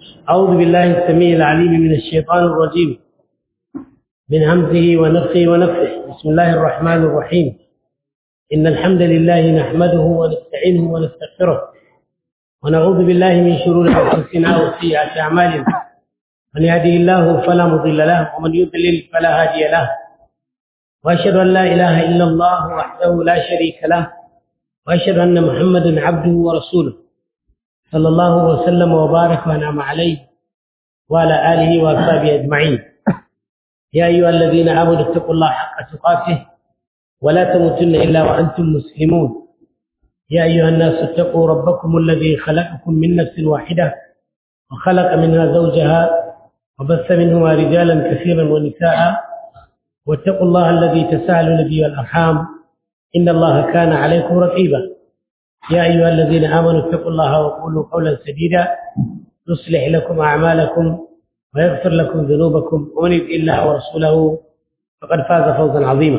أعوذ بالله السميع العليم من الشيطان الرجيم من همزه ونفخه ونفخه بسم الله الرحمن الرحيم إن الحمد لله نحمده ونستعينه ونستغفره ونعوذ بالله من شرور أنفسنا وسيئات أعمالنا من يهده الله فلا مضل له ومن يضلل فلا هادي له وأشهد أن لا إله إلا الله وحده لا شريك له وأشهد أن محمدا عبده ورسوله صلى الله وسلم وبارك وأنعم عليه وعلى آله وأصحابه أجمعين يا أيها الذين آمنوا اتقوا الله حق تقاته ولا تموتن إلا وأنتم مسلمون يا أيها الناس اتقوا ربكم الذي خلقكم من نفس واحدة وخلق منها زوجها وبث منهما رجالا كثيرا ونساء واتقوا الله الذي تساءلون به والأرحام إن الله كان عليكم رقيبا يا أيها الذين آمنوا اتقوا الله وقولوا قولا سديدا يصلح لكم أعمالكم ويغفر لكم ذنوبكم ومن يطع الله ورسوله فقد فاز فوزا عظيما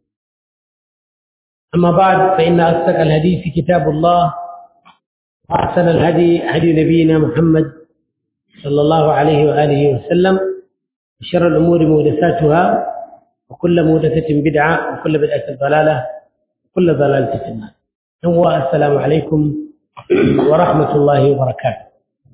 أما بعد فإن أصدق الحديث كتاب الله وأحسن الهدي هدي نبينا محمد صلى الله عليه وآله وسلم وشر الأمور محدثاتها وكل محدثة بدعة وكل بدعة ضلالة وكل ضلالة في النار هو السلام عليكم ورحمة الله وبركاته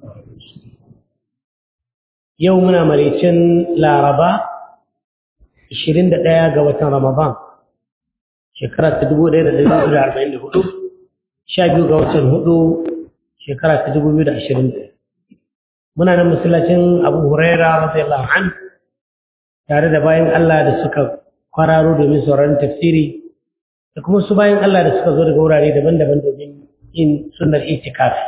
يومنا مريتين لا ربا 21 ga watan Ramadan shekara ta 1444 sha biyu ga watan hudu shekara ta 2020 muna nan masallacin Abu Huraira radiyallahu anhu tare da bayan Allah da suka kwararo domin sauraron tafsiri da kuma su bayan Allah da suka zo daga wurare daban-daban domin yin sunnar itikafi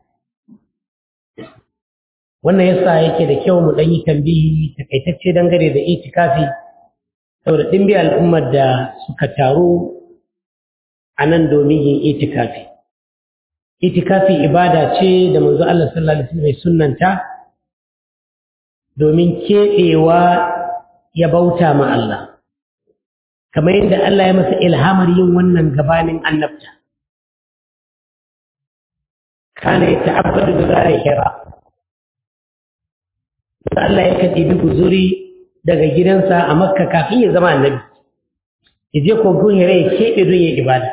wannan yasa yake da kyau mu dan yi tambihi takaitacce dangane da itikafi saboda dimbi al'ummar da suka taru a nan domin yin itikafi itikafi ibada ce da manzo Allah sallallahu alaihi wasallam sunnanta domin keɓewa ya bauta ma Allah kamar yadda Allah ya masa ilhamar yin wannan gabanin annabta kana ya ta'abbadu da zara hira Allah ya kaɗi bi guzuri daga gidansa a makka kafin ya zama annabi ya je kogon hira ya keɓe don ya ibada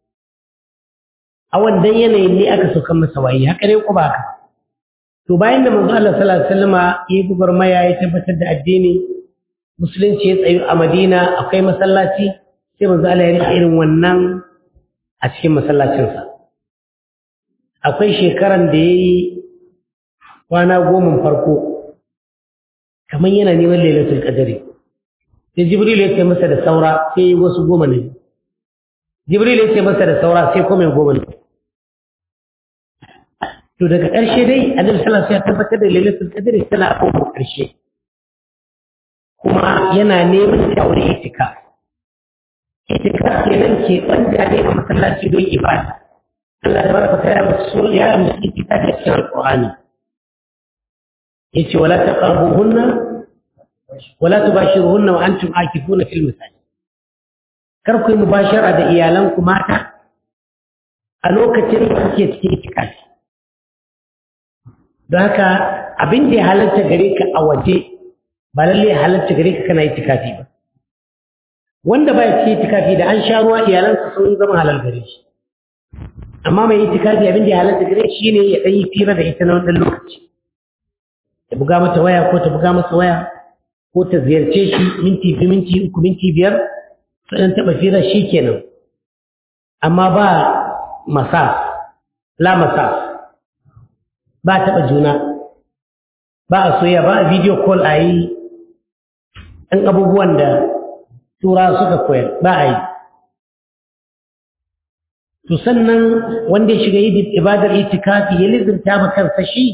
a wannan yanayin ne aka sauka masa wayi haka ne ko ba haka to bayan da manzo Allah sallallahu alaihi wasallama ya yi gwagwarmaya ya tabbatar da addini musulunci ya tsayu a madina akwai masallaci sai manzo Allah ya rika irin wannan a cikin masallacinsa akwai shekaran da ya yi kwana goma farko kamar yana neman lailatul qadari sai jibril ya ce masa da saura sai yi wasu goma ne jibril ya ce masa da saura sai kuma goma ne to daga ƙarshe dai annabi sallallahu alaihi wasallam ya tabbatar da lailatul qadari tana a kowane ƙarshe kuma yana neman shawar itika itika kenan ke banda ne a masallaci don ibada Allah da barka ta yaba su ya amsa itika da cikin alqur'ani yace wala taqrabuhunna wala tubashiruhunna wa antum akifuna fil masajid kar ku yi mubashara da iyalanku mata a lokacin da kuke cikin itikafi don haka abin da ya halarta gare ka a waje ba lalle ya halarta gare ka kana itikafi ba wanda ba ya ci itikafi da an sha ruwa iyalansa sun zama halal gare shi amma mai itikafi abin da ya halarta gare shi ne ya ɗan yi fira da ita na wannan lokaci ya buga mata waya ko ta buga masa waya ko ta ziyarce shi minti biyu minti uku minti biyar su ɗan taɓa fira shi kenan amma ba masa la masa ba taɓa juna ba a soya ba a video call a yi ɗan abubuwan da tura suka koyar ba a yi to sannan wanda ya shiga yi ibadar itikafi ya lizinta ma kansa shi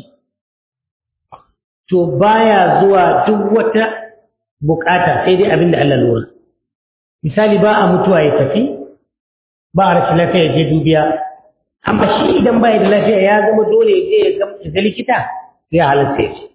to baya zuwa duk wata bukata sai dai abin da Allah lura misali ba a mutuwa ya tafi ba a rashin lafiya ya je dubiya amma shi idan bai da lafiya ya zama dole ya je ya ga likita ya halatta ya ce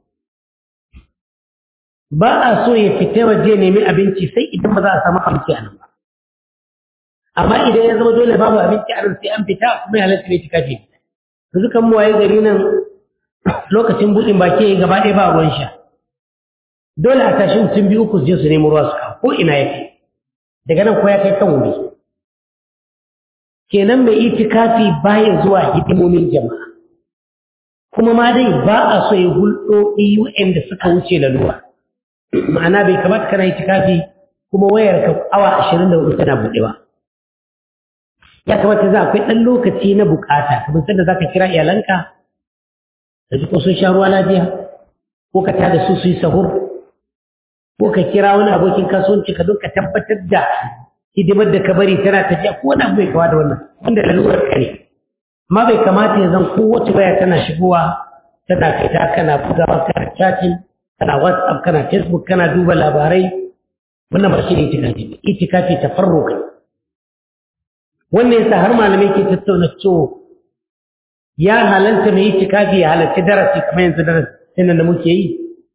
ba a so ya fita waje nemi abinci sai idan ba za a samu abinci a nan ba amma idan ya zama dole babu abinci a nan sai an fita kuma ya halatta ne tikafi yanzu kan mu waye gari nan lokacin buɗin baki gaba ɗaya ba ruwan sha dole a tashi mutum biyu uku su je su nemi ruwa su kawo ko ina yake daga nan ko ya kai kan wuri kenan mai itikafi baya zuwa hidimomin jama'a kuma ma dai ba a so ya hulɗoɗi waɗanda suka wuce lalura ma'ana bai kamata kana itikafi kuma wayar ka awa ashirin da hudu tana buɗe ba ya kamata za akwai ɗan lokaci na bukata kamar sanda za ka kira iyalanka da ji ko sun sha ruwa lafiya ko ka tada su su yi sahur ko ka kira wani abokin kasuwanci ka don ka tabbatar da hidimar da ka bari tana tafiya ko wani abu bai kawa da wannan wanda lalurar ka ne amma bai kamata ya zan kowace waya tana shigowa tana fita kana bugawa kana chatting kana whatsapp kana facebook kana duba labarai wannan ba shi ne itikafi itikafi tafarruka wannan yasa har malamai ke tattauna cewa ya halalta mai itikafi ya halarci darasi kamar yanzu darasin da muke yi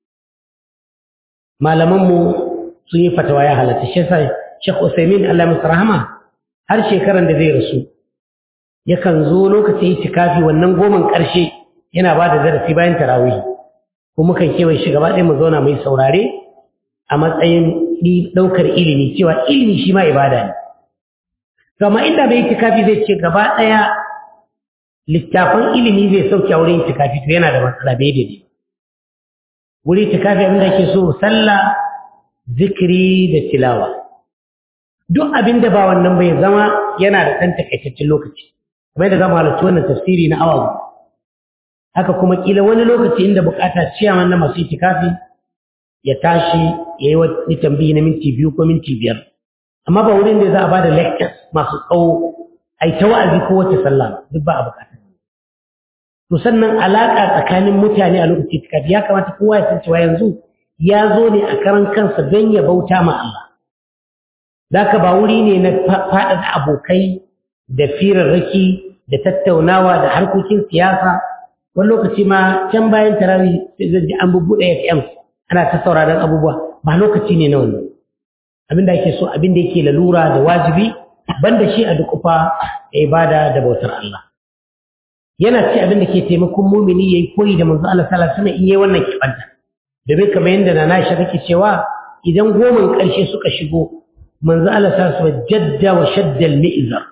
malamanmu sun yi fatawa ya halatta shi yasa Sheikh Usaimin Allah masa rahama har shekaran da zai rasu yakan zo lokacin itikafi wannan goman ƙarshe yana ba da darasi bayan tarawih ko mukan kewaye shi gaba ɗaya mu zauna mai saurare a matsayin ɗaukar ilimi cewa ilimi shi ma ibada ne to amma inda bai itikafi zai ce gaba ɗaya littafan ilimi zai sauke a wurin itikafi to yana da matsala bai daidai wuri itikafi abin da ake so sallah zikiri da tilawa duk abin da ba wannan bai zama yana da ɗan takaitaccen lokaci kamar yadda zamu halarci wannan tafsiri na awa haka kuma kila wani lokaci inda bukata ciyaman na masu itikafi ya tashi ya yi wani tambayi na minti biyu ko minti biyar amma ba wurin da za a ba da lectures masu tsawo a yi ta wa'azi ko wace sallah duk ba a bukata to sannan alaƙa tsakanin mutane a lokaci itikafi ya kamata kowa ya san cewa yanzu ya zo ne a karan kansa don ya bauta ma Allah Zaka ba wuri ne na faɗaɗa abokai da firarraki da tattaunawa da harkokin siyasa wani lokaci ma can bayan tarawih sai zan ji an bubbuɗe FM ana ta sauraron abubuwa ba lokaci ne na wannan abin da ake so abin da yake lalura da wajibi banda shi a dukufa da ibada da bautar Allah yana ci abin da ke taimakon mumini yayi koyi da manzo Allah sallallahu alaihi wasallam in yayi wannan kibanta domin kamar yadda na Aisha take cewa idan goman ƙarshe suka shigo manzo Allah ta su jadda wa shadda al-mi'zar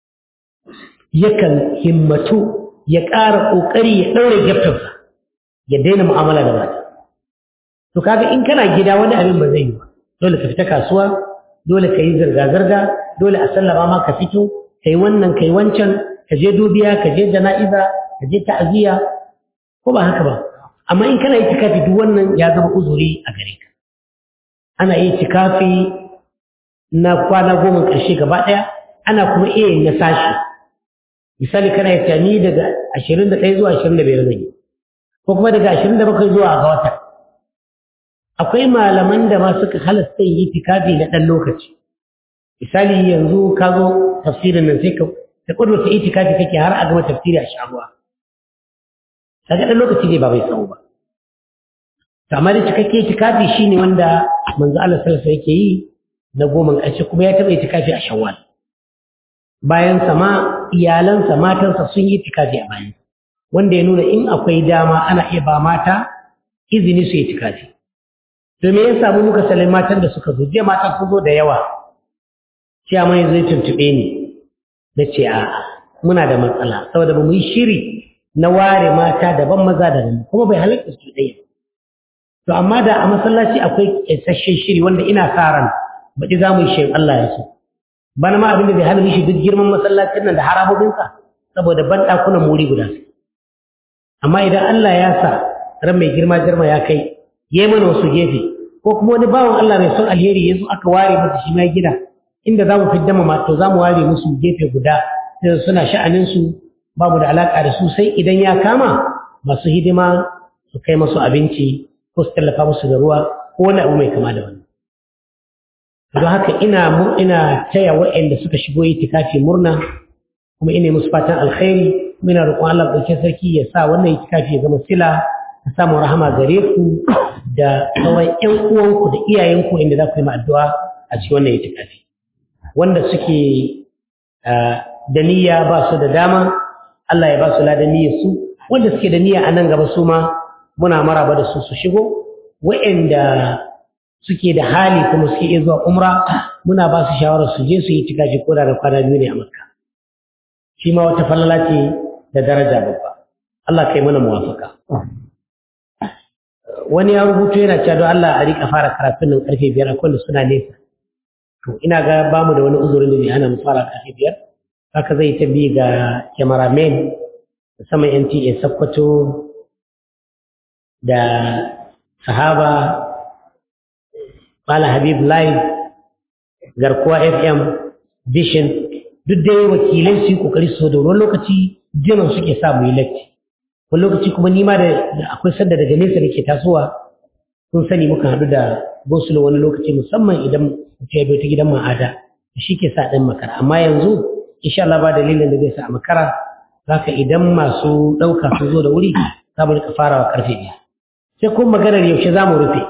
yakan himmatu ya ƙara ƙoƙari ya ɗaure gyaftarsa ya daina mu'amala da mata to kaga in kana gida wani abin ba zai yi ba dole ka fita kasuwa dole ka yi zirga-zirga dole a sallama ma ka fito kai wannan kai wancan ka je dubiya ka je jana'iza ka je ta'aziyya ko ba haka ba amma in kana yi tikafi duk wannan ya zama uzuri a gare ka ana yi tikafi na kwana goma ƙarshe gaba ɗaya ana kuma iya yin na sashi misali kana yi tani daga ashirin da ɗaya zuwa ashirin da biyar zai ko kuma daga ashirin da bakwai zuwa ga wata akwai malaman da ma suka halasta yi tikafi na ɗan lokaci misali yanzu ka zo tafsirin nan sai ka da ƙudurta itikafi kake har a gama tafsiri a sharuwa kaga ɗan lokaci ne ba bai tsawo ba to amma da cikakke itikafi shine wanda manzo Allah sallallahu alaihi yake yi na goma ƙarshe kuma ya taɓa itikafi a shawwal bayan sama iyalansa matansa sun yi itikafi a bayan wanda ya nuna in akwai dama ana iya ba mata izini su yi itikafi to me ya samu muka salin matan da suka zo jiya matan sun zo da yawa cewa mai zai tuntuɓe ni na ce a'a muna da matsala saboda ba mu yi shiri na ware mata daban maza daban kuma bai halatta su ɗaya to amma da a masallaci akwai isasshen shiri wanda ina sa ran baɗi za mu yi shi Allah ya so bana ma abin da bai hana mishi duk girman masallacin nan da harabobinsa saboda ban ɗakunan muri guda su amma idan Allah ya sa ran mai girma girma ya kai ya mana wasu gefe ko kuma wani bawan Allah mai son alheri ya zo aka ware masa shi ma gida inda za mu fidda ma to za mu ware musu gefe guda sai suna sha'aninsu babu da alaƙa da su sai idan ya kama masu hidima su kai masu abinci ko su tallafa musu da ruwa ko wani abu mai kama da wannan don haka ina ina taya waɗanda suka shigo itikafi murna kuma ina musu fatan alkhairi muna roƙon Allah ɗauke sarki ya sa wannan itikafi ya zama sila ka samu rahama gare ku da sauran ƴan uwanku da iyayenku inda za ku yi addu'a a cikin wannan itikafi wanda suke da niyya ba su da dama Allah ya ba su ladan niyyar su wanda suke da niyya a nan gaba su ma muna maraba da su su shigo waɗanda suke da hali kuma suke iya zuwa umra muna ba su shawarar su je su yi tikaji ko da kwana biyu ne a makka shi ma wata falala ce da daraja babba Allah kai mana muwafaka wani ya rubuto yana cewa don Allah a rika fara karatun nan karfe biyar akwai da suna nesa to ina ga ba mu da wani uzurin da zai hana mu fara karfe biyar haka zai ta bi ga cameraman da sama NTA Sokoto da sahaba Bala Habib Live garkuwa FM Vision duk dai wakilai su yi kokari su da wani lokaci jiran suke sa mu yi latti wani lokaci kuma nima da akwai sanda daga nesa da ke tasowa sun sani muka haɗu da gosulo wani lokaci musamman idan mutum ya ta gidan ma'ada shi ke sa ɗan makara amma yanzu insha Allah ba dalilin da zai sa a makara zaka idan masu ɗauka sun zo da wuri za mu rika farawa karfe ɗaya sai kuma maganar yaushe za mu rufe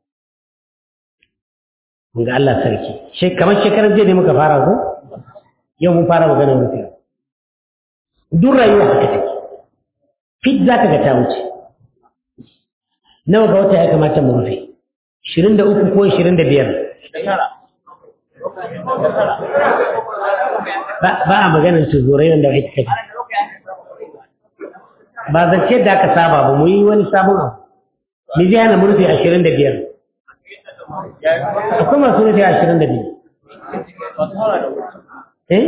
ga Allah sarki kamar shekarar jiya ne muka fara ko yau mun fara maganar rufe duk rayuwa haka take fit za ka ga ta wuce nawa ga wata ya kamata mu rufe Shirin da uku ko shirin da biyar? ba a maganar tuzurai wanda ake kaji ba zance da aka saba ba mu yi wani sabon abu ni zai hana mu rufe ashirin da biyar akwai masu rufe ashirin da biyar eh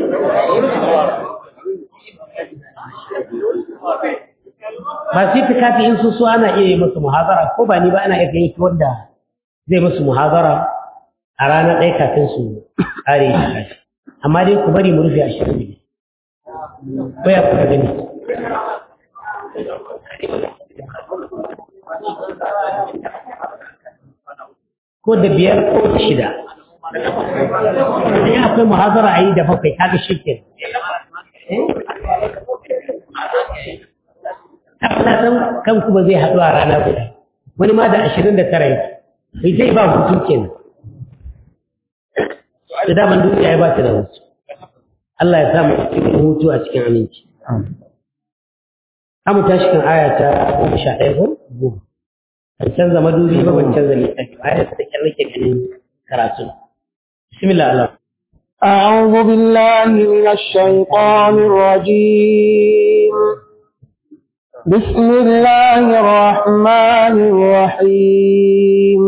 ba su yi kafi in su so ana iya yi masu muhazara ko ba ni ba ana iya yi wanda zai musu muhazara a ranar ɗaya kafin su ƙare shi amma dai ku bari mu rufe ashirin ne ko ya kuka gani ko da biyar ko da shida in akwai muhazara a yi da bakwai kaga shi ke na san kanku ba zai haɗu a rana guda wani ma da ashirin da tara yake bai zai ba hutu kenan da daman duniya ya ba ta da hutu Allah ya samu cikin hutu a cikin aminci Amu tashi kan aya ta goma sha ɗaya ko goma ban canza madubi ba ban canza littafi aya ta kyan nake ganin karatu bismillah Allah أعوذ بالله من الشيطان الرجيم بسم الله الرحمن الرحيم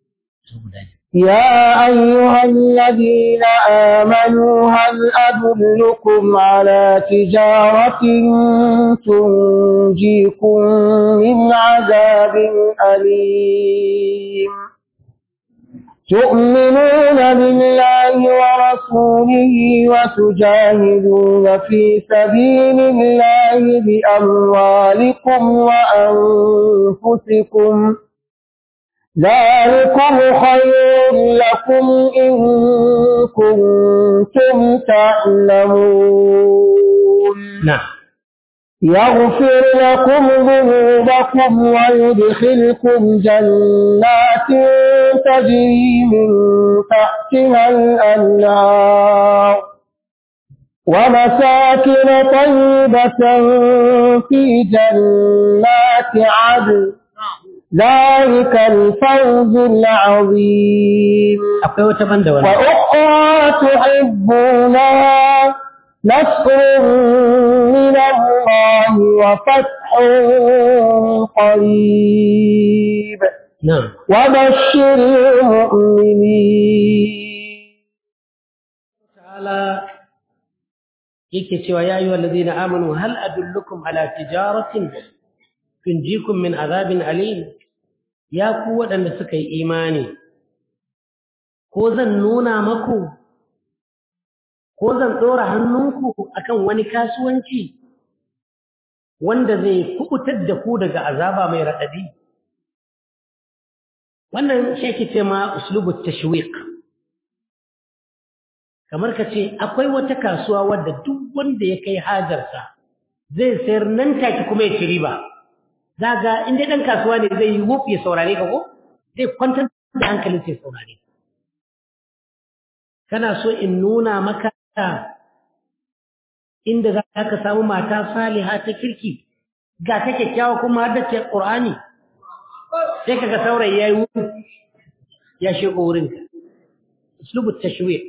يا أيها الذين آمنوا هل أدلكم على تجارة تنجيكم من عذاب أليم تؤمنون بالله ورسوله وتجاهدون في سبيل الله بأموالكم وأنفسكم ذلكم خير لكم إن كنتم تعلمون نعم يغفر لكم ذنوبكم ويدخلكم جنات تجري من تحتها الأنهار ومساكن طيبة في جنات عدن ذلك الفوز العظيم akwai wata banda wani وأخرى تحبونها نصر من الله وفتح قريب na'am وبشر المؤمنين ta'ala yake cewa ya ayyuhal ladina amanu hal adullukum ala tijaratin tunjikum min azabin alim ya ku waɗanda suka yi imani ko zan nuna maku ko zan ɗora hannunku akan wani kasuwanci wanda zai kubutar da ku daga azaba mai raɗaɗi wannan shi ake ce ma uslubu tashwiq kamar ka ce akwai wata kasuwa wadda duk wanda ya kai hajarsa zai sayar nan take kuma ya ci riba zaga inda ɗan kasuwa ne zai yi wuf ya saurare ka ko zai kwantar da hankalin sai saurare ka kana so in nuna maka inda za ka samu mata saliha ta kirki ga ta kyakkyawa kuma har da ce ƙur'ani sai kaga saurayi yayi wuri ya shigo wurin ka uslubu tashwiq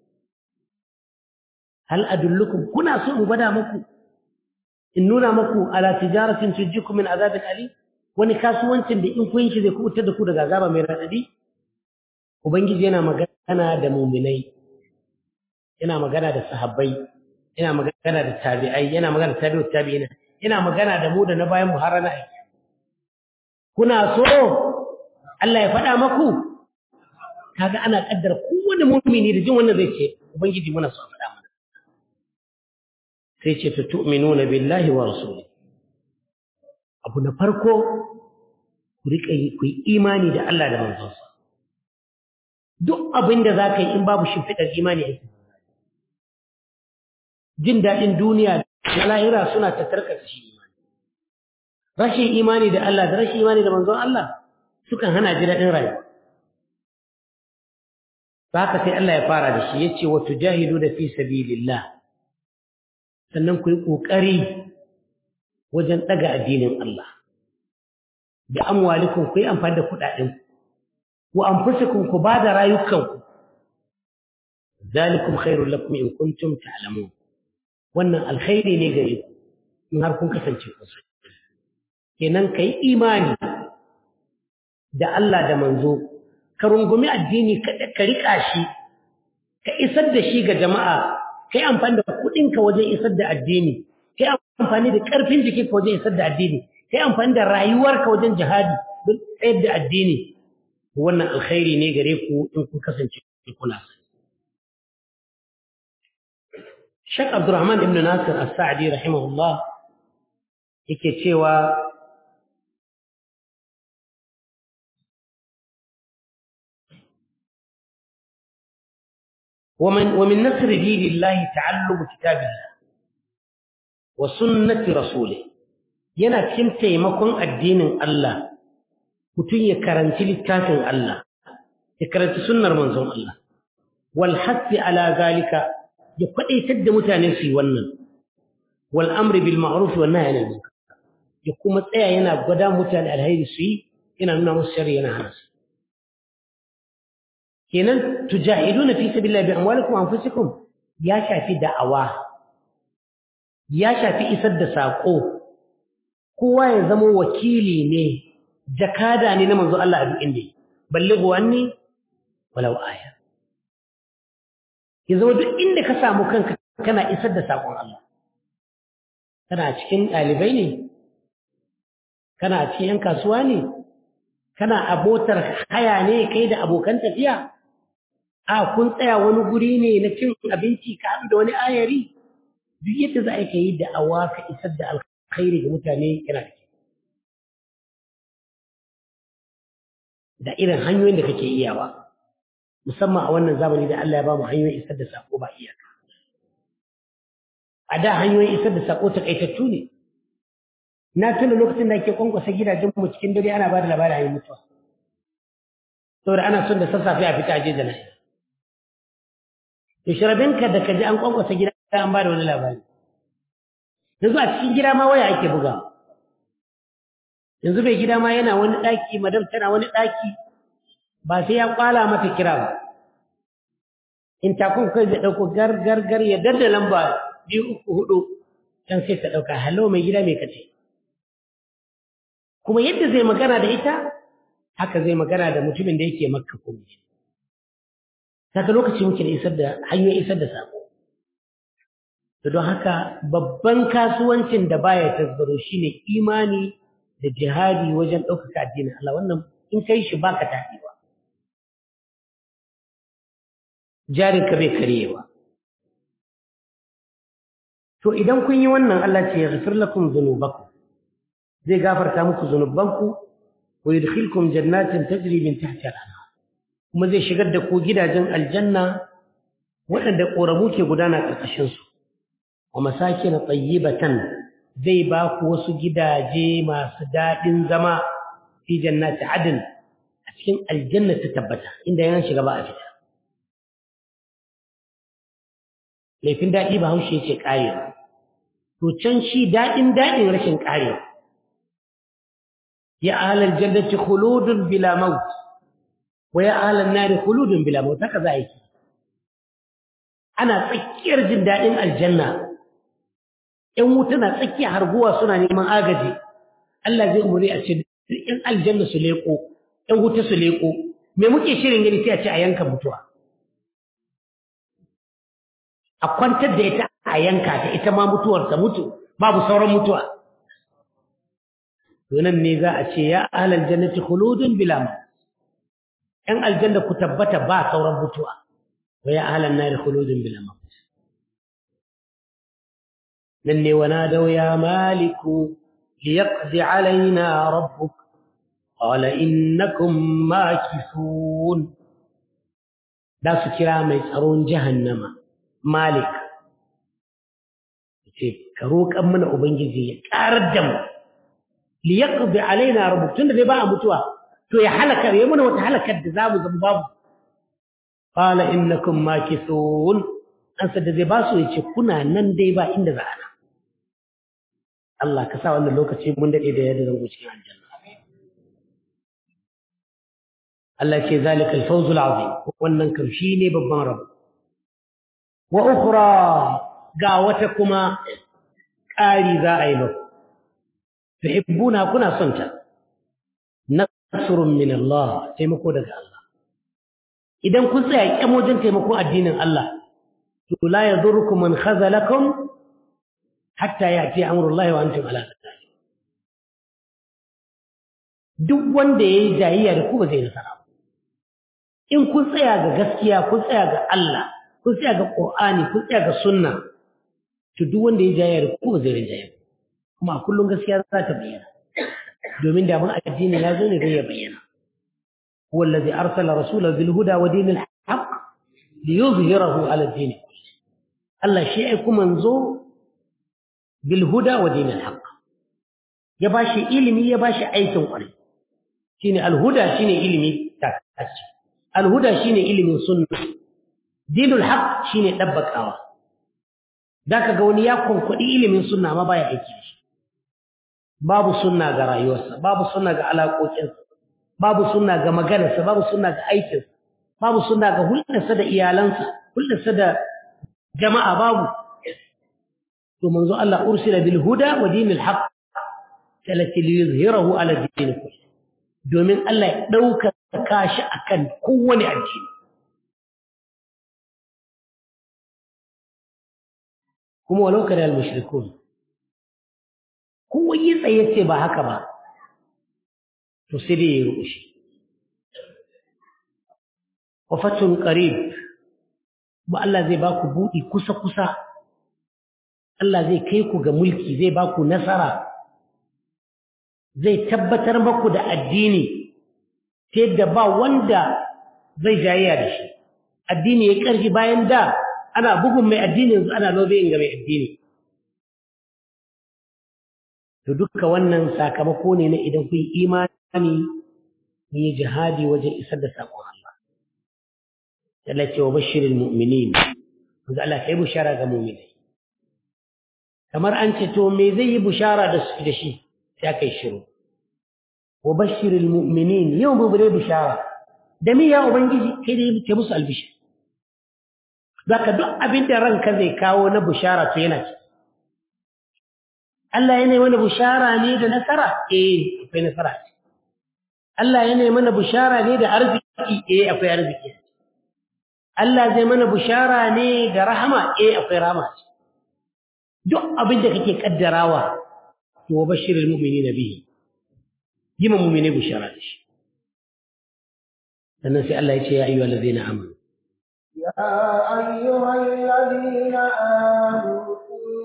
hal adullukum kuna so in gwada muku in nuna muku ala tijaratin tujjikum min azabin ali wani kasuwancin da in kun shi zai kubutar da ku daga azaba mai radadi ubangiji yana magana da muminai yana magana da sahabbai yana magana da tabi'ai yana magana da tabi'ut tabi'ina yana magana da mu da na bayan mu har na aiki kuna so Allah ya faɗa maku kaga ana kaddara kowane mu'mini da jin wannan zai ce ubangiji muna so a faɗa mana sai ce ta tu'minuna billahi wa rasuli abu na farko ku riƙa yi ku yi imani da Allah da manzonsa duk abin da za ka yi in babu shimfiɗar imani a jin daɗin duniya da lahira suna tattarka shi imani rashin imani da Allah da rashin imani da manzon Allah sukan hana ji daɗin rayuwa haka sai Allah ya fara da shi yace wa tujahidu da fi sabilillah sannan ku yi kokari wajen daga addinin Allah bi amwalikum ku yi amfani da kuɗaɗen ku anfusukum ku bada rayukanku zalikum khairul lakum in kuntum ta'lamun wannan alkhairi ne gare ku in har kun kasance ku kenan kai imani da Allah da manzo ka rungumi addini ka riƙa shi ka isar da shi ga jama'a kai amfani da kuɗinka wajen isar da addini kai amfani da ƙarfin jikinka wajen isar da addini kai amfani da rayuwarka wajen jihadi don tsayar da addini wannan alkhairi ne gare ku in kun kasance kuna sani Sheikh Abdurrahman ibn Nasir As-Sa'di rahimahullah yake cewa ومن ومن نصر دين الله تعلم كتاب الله وسنة رسوله yana cikin taimakon addinin Allah mutum ya karanci littafin Allah ya karanci sunnar manzon Allah wal hasi ala zalika ya kwadaitar da mutane su yi wannan wal amri bil ma'ruf wa nahy anil munkar ya kuma tsaya yana gwada mutane alheri su yi yana nuna musu shari yana hana su kenan tujahiduna fi sabilillah bi amwalikum wa anfusikum ya shafi da'awa ya shafi isar da sako kowa ya zama wakili ne jakada ne na manzo Allah a duk inda ballighu anni walau aya ya zama duk inda ka samu kanka kana isar da sakon Allah kana cikin ɗalibai ne kana cikin yan kasuwa ne kana abotar haya ne kai da abokan tafiya a kun tsaya wani guri ne na cin abinci ka haɗu da wani ayari duk yadda za a yi ka yi da awa ka isar da alkhairi ga mutane yana da da irin hanyoyin da kake iyawa musamman a wannan zamani da Allah ya ba mu hanyoyin isar da sako ba iyaka a da hanyoyin isar da sako takaitattu ne na tuna lokacin da ake kwankwasa gidajen mu cikin dare ana ba da labarin ayi mutuwa saboda ana son da sassafe a fita aje jana'i to shirabinka da kaji an kwankwasa gida an ba da wani labari yanzu a cikin gida ma waya ake buga yanzu bai gida ma yana wani ɗaki madam tana wani ɗaki ba sai ya kwala mata kira ba in takun kai zai ɗauko gar gar gar ya dadda lamba biyu uku hudu can sai ta ɗauka hallo mai gida mai kace kuma yadda zai magana da ita haka zai magana da mutumin da yake makka ko saka lokaci muke da isar da hanyoyin isar da sako to don haka babban kasuwancin da baya tasgaro shine imani da jihadi wajen ɗaukaka addinin Allah wannan in kai shi baka tafi ba jarin ka bai karewa to idan kun yi wannan Allah ce ya ghafir lakum dhunubakum zai gafarta muku zunubanku wa yudkhilkum jannatin tajri min tahtiha al-anhar kuma zai shigar da ku gidajen aljanna waɗanda ƙoramu ke gudana ƙarƙashin su wa masakin tayyibatan zai ba ku wasu gidaje masu daɗin zama fi jannati adn a cikin aljanna ta tabbata inda yan shiga ba a fita laifin daɗi ba haushe ce ƙarewa to can shi daɗin daɗin rashin ƙarewa ya ahlal jannati khuludun bila maut wa ya ahlan nari khuludun bila maut haka za a yi ana tsakiyar jin daɗin aljanna ‘yan wuta na tsakiya harguwa suna neman agaji Allah zai umuri a ce ‘yan aljanna su leƙo ‘yan wuta su leƙo me muke shirin gani sai a ce a yanka mutuwa a kwantar da ita a yanka ta ita ma mutuwar ta mutu babu sauran mutuwa nan ne za a ce ya ahlal jannati khuludun bila maut ‘yan aljanna ku tabbata ba sauran mutuwa wa ya ahlan nari khuludun bila maut nan ne wana dau ya maliku liyaqdi alaina rabbuk qala innakum makithun da su kira mai tsaron jahannama malik ce ka roƙan mana ubangiji ya ƙarar da mu liyaqdi alaina rabbuk tunda dai ba a mutuwa to ya halaka ya mana wata halakar da zamu zama babu qala innakum makithun an sadda zai ba su yace kuna nan dai ba inda za ana Allah ka sa wannan lokaci mun dade da yadda zan cikin aljanna Allah ce zalikal fawzul azim wannan kam shine babban rabo wa ukhra ga wata kuma ƙari za a yi muku tuhibbuna kuna son ta nasrun min Allah taimako daga Allah idan kun tsaya kyan wajen taimakon addinin Allah to la yadurrukum man khazalakum hatta ya'ti amrullahi wa antum ala dhalik duk wanda yayi jayayya da ku ba zai nasara ba in kun tsaya ga gaskiya kun tsaya ga Allah kun tsaya ga Qur'ani kun tsaya ga sunna to duk wanda yayi jayayya da ku ba zai rinjaye kuma a kullum gaskiya za ta bayyana domin da mun addini ya zo ne zai ya bayyana هو الذي أرسل رسوله بالهدى ودين الحق ليظهره على الدين كله الله شيء منزو بالهدى ودين الحق يباشي إلمي يباشي أي سنقري شيني الهدى شيني إلمي تاكتش الهدى شيني إلمي سنة دين الحق شيني دبك أوا ذاك قوني يكون كل إلمي سنة ما بايا إيكيش باب سنة غرا يوسا باب سنة على قوتين babu sunna ga maganarsa babu sunna ga aikinsa babu sunna ga hulɗarsa da iyalansa hulɗarsa da jama'a babu to manzo Allah ursila bil huda wa dinil haqq talati li yuzhirahu ala din kulli domin Allah ya dauka kashi akan kowane addini kuma walau kana al mushrikun kowa yi tsaye ce ba haka ba to sai dai ya rushe wa fatun qarib ba Allah zai ba ku buɗi kusa kusa Allah zai kai ku ga mulki zai ba ku nasara zai tabbatar maku da addini ta yadda ba wanda zai jayayya da shi addini ya ƙarfi bayan da ana bugun mai addini yanzu ana lobeyin ga mai addini to duka wannan sakamako ne na idan kun imani kun yi jihadi wajen isar da saƙon Allah Allah ce wa bashirin mu'minin wanda Allah ka yi bushara ga mu'minai kamar an ce to me zai yi bushara da su da shi sai aka yi shiru wa bashirin mu'minin yau mu bude bushara da me ya ubangiji kai da ke musu albishir zaka duk abin da ranka zai kawo na bushara to yana ciki Allah yana mana bushara ne da nasara eh akwai nasara Allah yana mana bushara ne da arziki eh akwai arziki Allah zai mana bushara ne da rahama eh akwai rahama duk abin da kake kaddarawa to bashirul mu'minina bihi yima mu'mine bushara da shi sannan sai Allah ya ce ya ayyuhal ladzina amanu يا أيها الذين آمنوا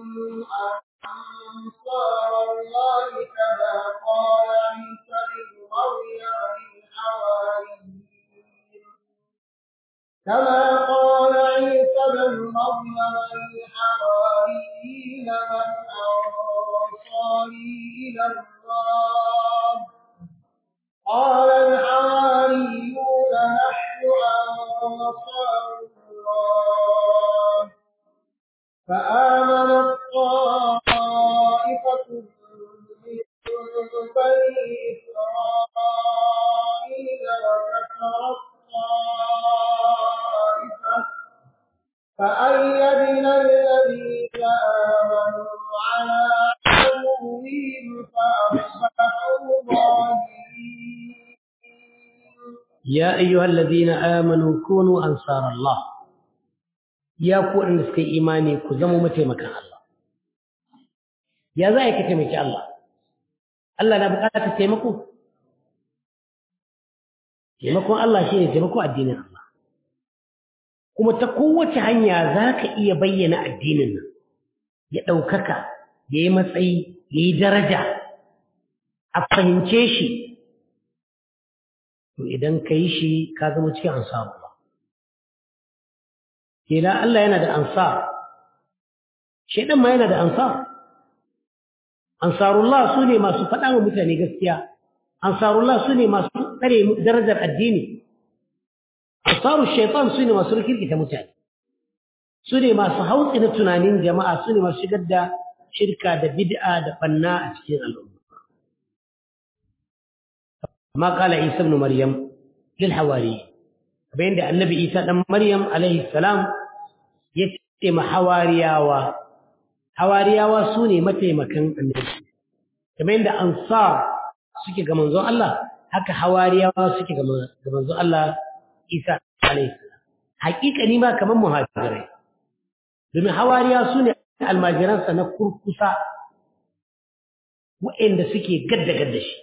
أنصار الله كما قال عيسى بن مريم للحواريين كما قال عيسى بن مريم للحواريين من أنصاري إلى الله قال الحواريون نحن أنصار الله فآمنت طائفة من بني إسرائيل يا أيها الذين آمنوا كونوا أنصار الله يا كون نسكي إيماني كزمو متى مكان الله يا ذاك تمك الله الله نبقى تتمكو taimakon Allah shi ne taimako addinin Allah kuma ta kowace hanya za ka iya bayyana addinin nan ya ɗaukaka ya yi matsayi ya yi daraja a fahimce shi to idan ka yi shi ka zama cikin ansaru ba kela Allah yana da ansar shaidan ma yana da ansar ansarullah su ne masu faɗa wa mutane gaskiya ansarullah su ne masu tsare darajar addini ansaru shaitan su ne masu rikirkita mutane su ne masu hautsi na tunanin jama'a su ne masu shigar da shirka da bid'a da banna a cikin al'umma ما قال عيسى ابن مريم للحواري بين النبي عيسى ابن مريم عليه السلام يتم حوارياوا حوارياوا سوني متى مكان النبي كما عند أنصار suke ga manzon Allah haka hawariyawa suke ga manzon Allah Isa alaihi salam hakika ni ma kaman muhajirai domin hawariya su ne almajiransa na kurkusa waɗanda suke gadda gadda shi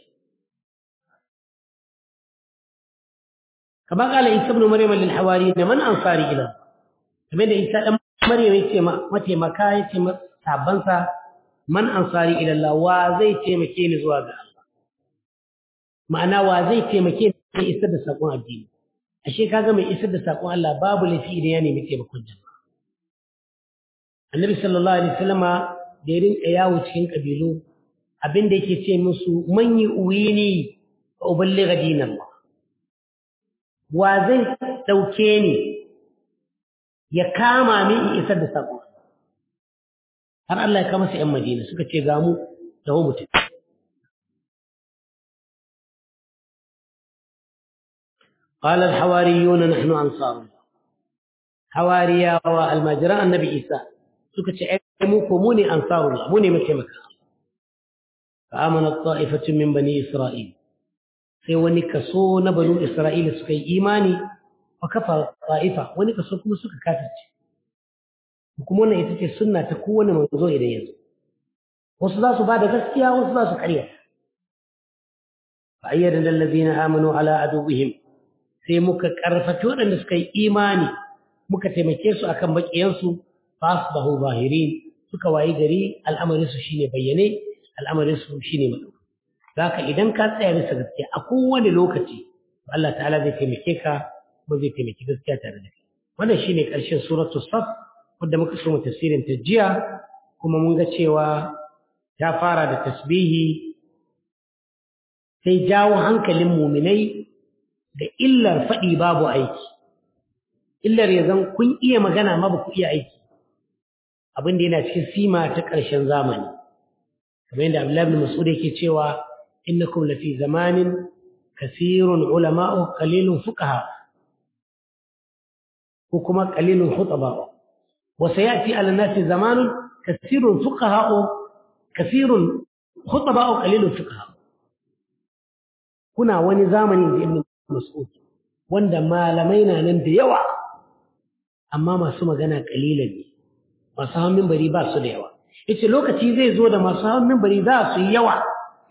كما قال عيسى ابن مريم للحواريين من انصاري الى كما da Isa dan Maryam yace mate maka yace sabansa man ansari ila Allah wa zai taimake ni zuwa ga Allah ma'ana wa zai taimake ni isar da sakon addini ashe kaga mai isar da sakon Allah babu lafi idan ya nemi taimakon jama'a Annabi sallallahu alaihi wasallama da ya rinka yawo cikin kabilu abinda yake ce musu man yi uwini fa uballigha dinallah wa zai ɗauke ni ya kama min in isar da saƙo har Allah ya kama su ‘yan Madina suka ce ga mu da mutum. قال الحواريون نحن أنصار الله حواريا والمجراء النبي إيسى سكت عيموكم موني أنصار الله موني مكي مكان فآمنت طائفة من بني إسرائيل sai wani kaso na banu Isra'ila suka yi imani wa kafa ta'ifa wani kaso kuma suka kafirce kuma wannan ita ce sunna ta kowane manzo idan yanzu wasu za su ba da gaskiya wasu za su karya fa ayyada lillazina amanu ala aduwwihim sai muka karfafi waɗanda suka yi imani muka taimake su akan bakiyansu fa asbahu zahirin suka wayi gari al'amarin su shine bayyane al'amarin su shine madauki Zaka idan ka tsaya bisa gaskiya a kowane lokaci Allah ta'ala zai taimake ka kuma zai taimaki gaskiya tare da kai wannan shine ƙarshen suratul saf wanda muka so mu tafsirin ta jiya kuma mun ga cewa ta fara da tasbihi sai jawo hankalin muminai da illar faɗi babu aiki illar ya zan kun iya magana ma ba ku iya aiki abin da yana cikin sima ta ƙarshen zamani kamar yadda Abdullahi bin Mas'ud yake cewa إنكم لفي زمان كثير علماء قليل فقهاء وكما قليل خطباء وسيأتي على الناس زمان كثير فقهاء كثير خطباء قليل فقهاء كنا wani zamani da ibn mas'ud wanda malamai na nan da yawa amma masu magana kalilan ne masu hawan minbari ba su da yawa yace lokaci zai zo da masu hawan minbari za su yi yawa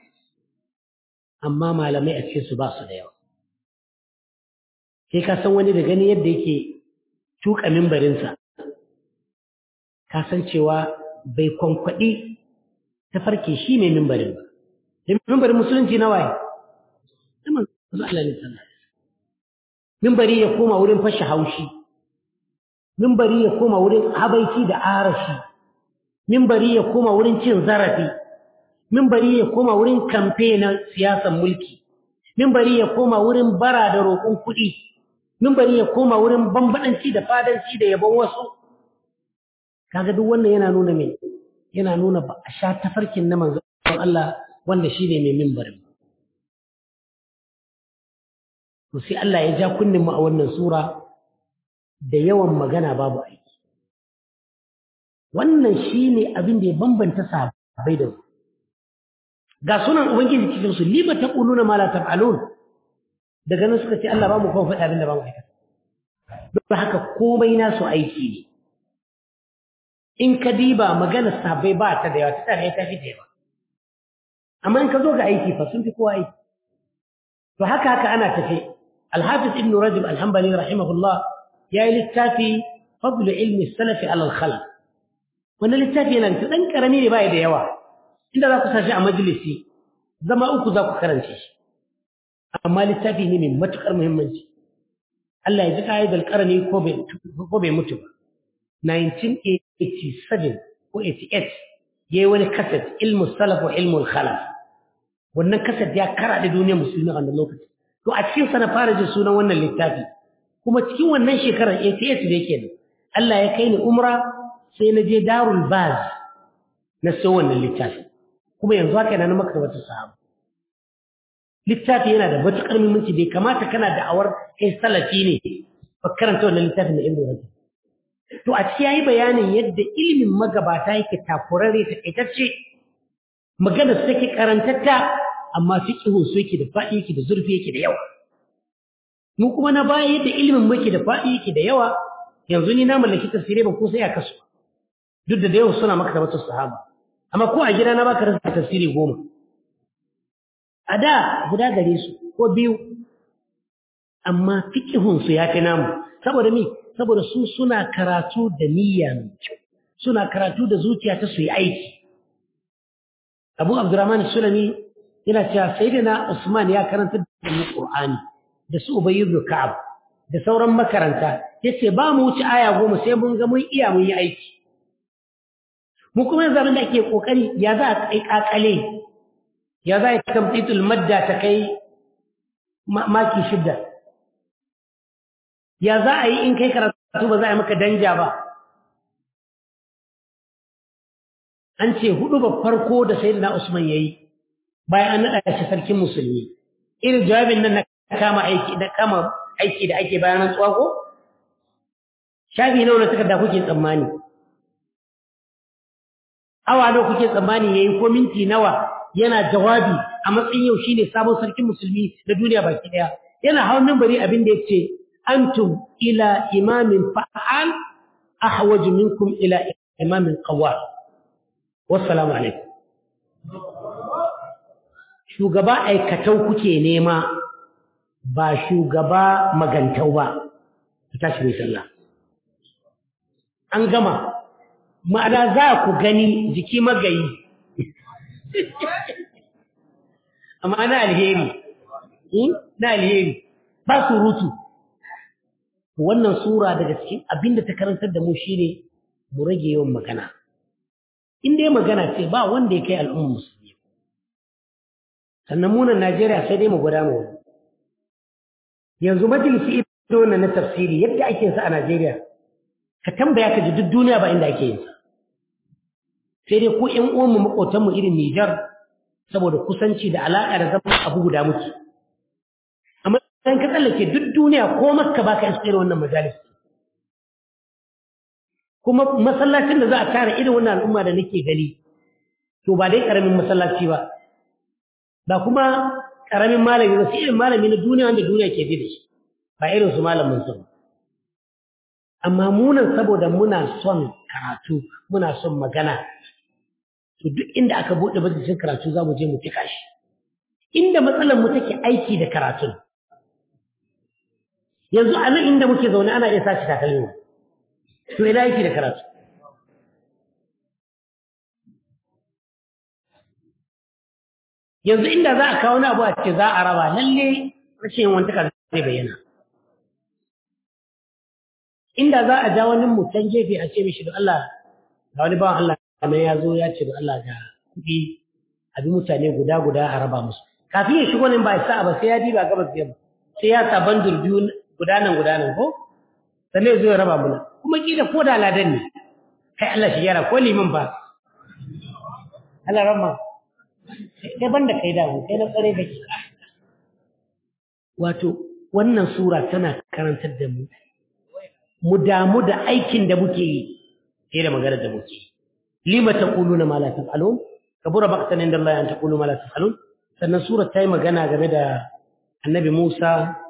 amma malamai a cikinsu ba su da yawa sai ka san wani da gani yadda yake tuka mimbarinsa ka san cewa bai kwankwaɗi ta farke shi mai mimbarin ba mimbarin musulunci na waye mimbari ya koma wurin fashe haushi mimbari ya koma wurin habaici da arashi mimbari ya koma wurin cin zarafi mimbari ya koma wurin kamfe na siyasan mulki mimbari ya koma wurin bara da roƙon kuɗi mimbari ya koma wurin bambadanci da fadanci da yabon wasu kaga duk wannan yana nuna me yana nuna ba a sha tafarkin na manzon Allah wanda shine mai mimbarin to sai Allah ya ja kunnin mu a wannan sura da yawan magana babu aiki wannan shine abin da ya bambanta sahabbai da mu ga sunan ubangiji cikin su lima taquluna ma la taf'alun daga nan suka ce Allah ba mu kawo faɗi abin da ba mu aikata don haka komai nasu aiki ne in ka diba maganar sahabbai ba ta da yawa ta tare ta fi da yawa amma in ka zo ga aiki fa sun fi kowa aiki to haka haka ana tafe alhafiz ibn rajab alhambali rahimahullah ya yi littafi fadlu ilmi salafi alal khalq wannan littafi yana da dan karami ne bai da yawa inda za ku sashi a majalisi zama uku za ku karance shi amma littafi ne mai matukar muhimmanci Allah ya ji ƙa'idar ƙarni ko bai mutu ba 1987 ko 88 ya yi wani kaset ilmu salaf wa ilmu khalaf wannan kaset ya kara da duniyar musulmi a wannan lokaci to a cikin sa na fara jin sunan wannan littafi kuma cikin wannan shekarar 88 da yake nan Allah ya kai ni umra sai na je darul baz na so wannan littafi kuma yanzu haka yana na maktabatar sahaba littafi yana da matuƙar muhimmanci bai kamata kana da awar kai salafi ne ba karanta wannan littafin da ibnu rajab to a cikin yayi bayanin yadda ilimin magabata yake takurare ta kaitacce magana su take karantatta amma fiqhu su yake da faɗi yake da zurfi yake da yawa mu kuma na baya yadda ilimin mu yake da faɗi yake da yawa yanzu ni na mallaki tafsirai ban ko sai a kasu duk da da yawa suna maka tabbatar sahaba amma ko a gida na baka rasa tafsiri goma a da guda gare su ko biyu amma fikihunsu ya fi namu saboda mi saboda su suna karatu da niyya mai kyau suna karatu da zuciya ta su yi aiki abu abdurrahman sulami yana cewa sayyidina usman ya karanta da mu qur'ani da su ubayy ibn ka'ab da sauran makaranta yace ba mu wuce aya goma sai mun ga mun iya mun yi aiki mu kuma yanzu abin da ake kokari ya za a kai kakale ya za a tamtitul madda ta kai maki shidda ya za a yi in kai karatu ba za a yi maka danja ba an ce hudu ba farko da sai na usman ya yi bayan an naɗa shi sarkin musulmi irin jawabin nan na kama aiki da kama aiki da ake bayan rantsuwa ko shafi nawa na takarda kuke tsammani awa nawa kuke tsammani yayi ko minti nawa yana jawabi a matsayin yau shine sabon sarkin musulmi na duniya baki daya yana hawan minbari abin da yace antum ila imamin fa'al ahwaj minkum ila imamin qawwal wassalamu alaikum shugaba aikatau kuke nema ba shugaba magantau ba ku tashi mai sallah an gama ma'ana za ku gani jiki magayi amma na alheri na alheri ba surutu wannan sura daga cikin abinda ta karantar da mu shine mu rage yawan magana in dai magana ce ba wanda ya kai al'ummar musulmi sannan munan Najeriya sai dai mu gwada mu wani yanzu majalisi ido na na tafsiri yadda ake sa a Najeriya ka tambaya ka ji duk duniya ba inda ake yin sa sai dai ko ƴan uwan mu makotan mu irin Niger saboda kusanci da alaƙa da zama abu guda muke amma dan ka tsallake duk duniya ko Makka baka iske wannan majalis kuma masallacin da za a tara irin wannan al'umma da nake gani to ba dai karamin masallaci ba ba kuma karamin malami ba sai irin malami na duniya wanda duniya ke bi da shi ba irin su malamin su amma munan saboda muna son karatu muna son magana to duk inda aka bude majalisin karatu za mu je mu fika shi inda matsalar mu take aiki da karatun yanzu a nan inda muke zaune ana iya sace takalmi to ina aiki da karatu yanzu inda za a kawo wani abu a ce za a raba lalle rashin wantaka zai bayyana inda za a ja wani mutan gefe a ce mishi da Allah ga wani bawan Allah kamar ya zo ya ce da Allah ga kuɗi a bi mutane guda guda a raba musu kafin ya shigo nan ba ya sa ba sai ya diba gabas yamma sai ya sa bandur biyu guda nan guda nan ko sannan ya zo ya raba muna kuma kila ko da ladan ne kai Allah shi yara ko liman ba Allah ramma kai banda kai da kai na tsare da ke wato wannan sura tana karantar da mu mu damu da aikin da muke yi sai da magana da muke yi lima taquluna ma la taf'alun kabura baqtan inda Allah an taqulu ma la taf'alun sannan sura ta yi magana game da annabi Musa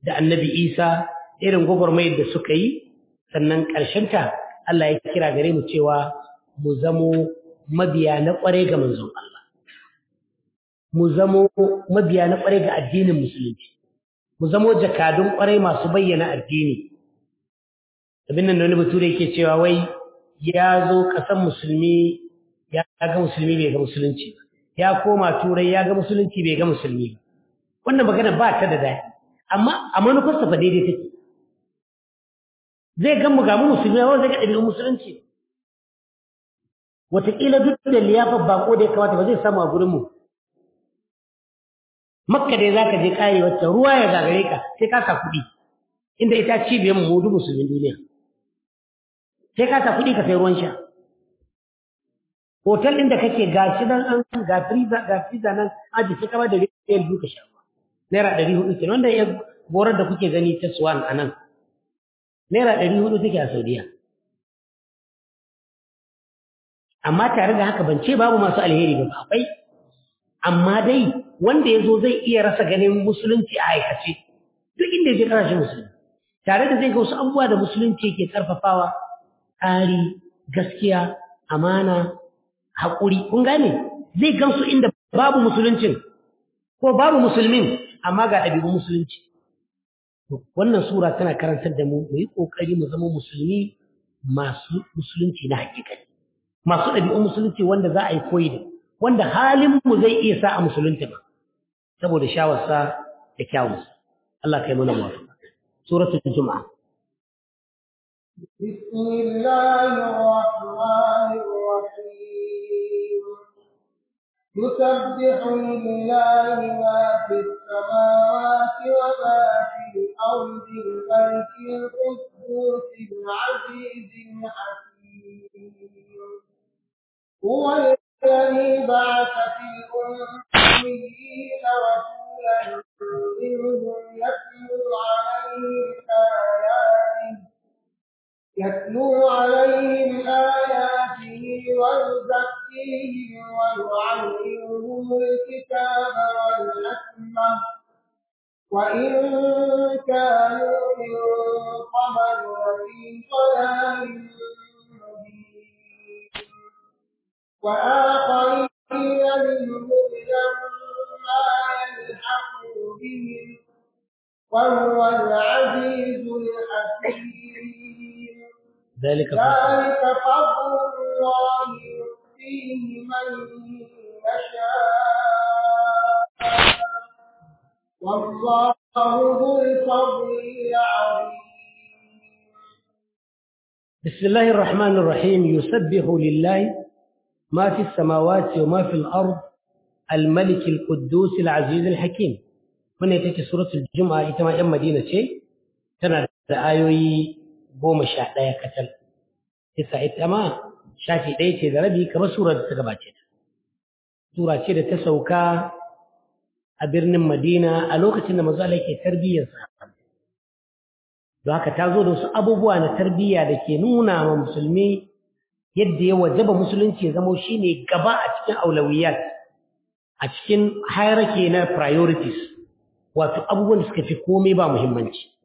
da annabi isa irin gwagwarmayar da suka yi sannan ƙarshenta Allah ya kira gare mu cewa mu zamo mabiya na ƙware ga manzon Allah mu zamo mabiya na ƙware ga addinin musulunci mu zamo jakadun ƙware masu bayyana addini abin nan da wani bature yake cewa wai ya zo ƙasan musulmi ya ga musulmi bai ga musulunci ba ya koma turai ya ga musulunci bai ga musulmi ba wannan magana ba ta da daɗi amma a manufarsa fa daidai take zai gan mu ga mu musulmi wanda zai ga ɗabi'un musulunci wataƙila duk da liyafar bako da ya kamata ba zai samu a gurinmu makka dai za ka je ƙare wacce ruwa ya gagare ka sai ka sa kuɗi inda ita cibiyar mu hudu musulmin duniya sai ka sa kuɗi ka sai ruwan sha hotel ɗin da kake ga shi nan an ga friza ga friza nan aji sai kama da riyal biyu ka sha ruwa naira ɗari hudu kenan wanda ya gorar da kuke gani ta swan a nan naira ɗari hudu take a saudiya amma tare da haka ban ce babu masu alheri ba akwai amma dai wanda ya zo zai iya rasa ganin musulunci a aikace duk inda ya je ƙasashen musulunci tare da zai ga wasu abubuwa da musulunci ke ƙarfafawa tsari gaskiya amana haƙuri kun gane zai gansu inda babu musuluncin ko babu musulmin amma ga ɗabi'un musulunci wannan sura tana karantar da mu mu yi ƙoƙari mu zama musulmi masu musulunci na hakikani masu ɗabi'un musulunci wanda za a yi koyi da wanda halin mu zai iya sa a musulunta ba saboda shawarsa da kyawunsa Allah kai mana muwafaqa suratul juma'a بسم الله الرحمن الرحيم يسبح لله ما في السماوات وما في الأرض الملك القدوس العزيز الحكيم هو الذي بعث في الأميين رسولا منهم يتلو عليهم آياته يتلو عليهم آياته ويزكيهم ويعلمهم الكتاب والحكمة وإن كانوا من قبل لفي ضلال مبين وآخرين منهم لما يلحقوا بهم وهو العزيز الحكيم ذلك فضل ذلك فضل الله يؤتيه من يشاء والله ذو الفضل العظيم بسم الله الرحمن الرحيم يسبح لله ما في السماوات وما في الأرض الملك القدوس العزيز الحكيم من يتكي سورة الجمعة إتما أم مدينة شيء تنا آيوي goma sha ɗaya kacal isa ita ma shafi ɗaya ce da rabi kamar surar da ta gabace ta sura ce da ta sauka a birnin madina a lokacin da mazu ke tarbiyyar sa don haka ta zo da wasu abubuwa na tarbiyya da ke nuna ma musulmi yadda ya wajaba musulunci ya zamo shine gaba a cikin aulawiyat a cikin hierarchy na priorities wato abubuwan da suka fi komai ba muhimmanci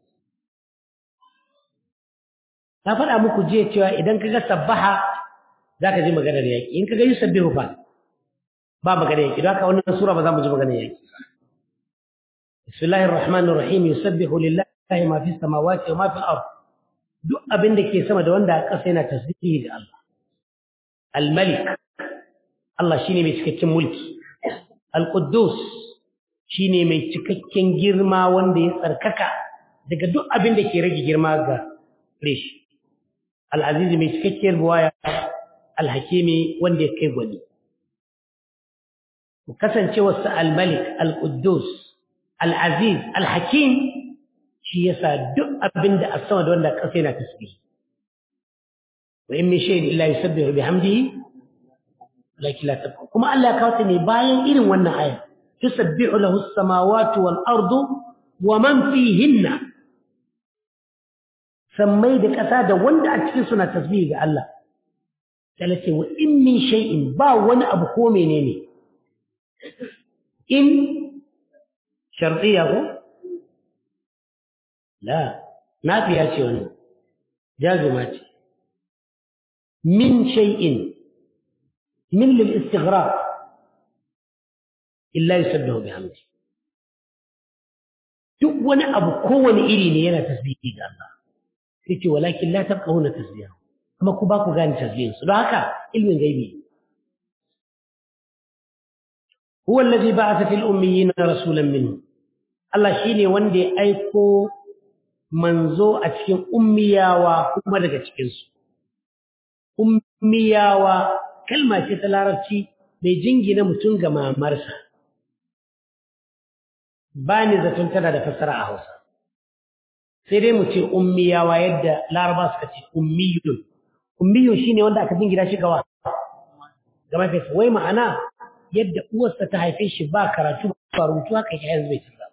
na faɗa muku jiya cewa idan ka ga sabbaha za ka ji maganar yaƙi in ka ga yusabbihu fa ba maganar yaƙi don haka wannan sura ba za mu ji maganar yaƙi bismillahir rahmanir rahim yusabbihu lillahi ma fis samawati wa ma fil ard duk abin da ke sama da wanda a ƙasa yana tasbihi ga Allah al-malik Allah shine mai cikakken mulki al-quddus shine mai cikakken girma wanda ya tsarkaka daga duk abin da ke rage girma ga reshi al'azizi mai cikakkiyar buwaya alhakimi wanda ya kai gwani. Kasancewarsa al-malik, al-Quddus, al-aziz, al-hakim shi yasa duk abin da a sama da wanda ƙasa yana tasbih. Wa in min shay'in illa yusabbihu bihamdihi lakin la tafqahu. Kuma Allah ya kawo ta ne bayan irin wannan aya. Tusabbihu lahu as-samawati wal ardu wa man fihinna sammai da ƙasa da wanda a cikin suna tasbihi ga Allah sai ce wa in min shay'in ba wani abu ko menene in shartiya ko la nafiya ce wannan jazuma ce min shay'in min lil istighraq illa yusabbihu bihamdi duk wani abu kowane iri ne yana tasbihi ga Allah sai ce walakin la tabqahuna tasbihahu kuma ku ba ku gane tasbihin su don haka ilmin gaibi huwa allazi ba'atha fil ummiyina rasulan minhum Allah shine wanda ya aiko manzo a cikin ummiyawa kuma daga cikin su ummiyawa kalma ce ta larabci mai jingina mutum ga mamarsa ba ni zaton tana da fassara a Hausa sai dai mu ce ummiyawa yadda laraba suka ce ummiyun ummiyun shine wanda aka jingina shi gawa ga mahaifiyarsa wai ma'ana yadda uwarsa ta haife shi ba karatu ba rubutu haka yake yanzu bai tsira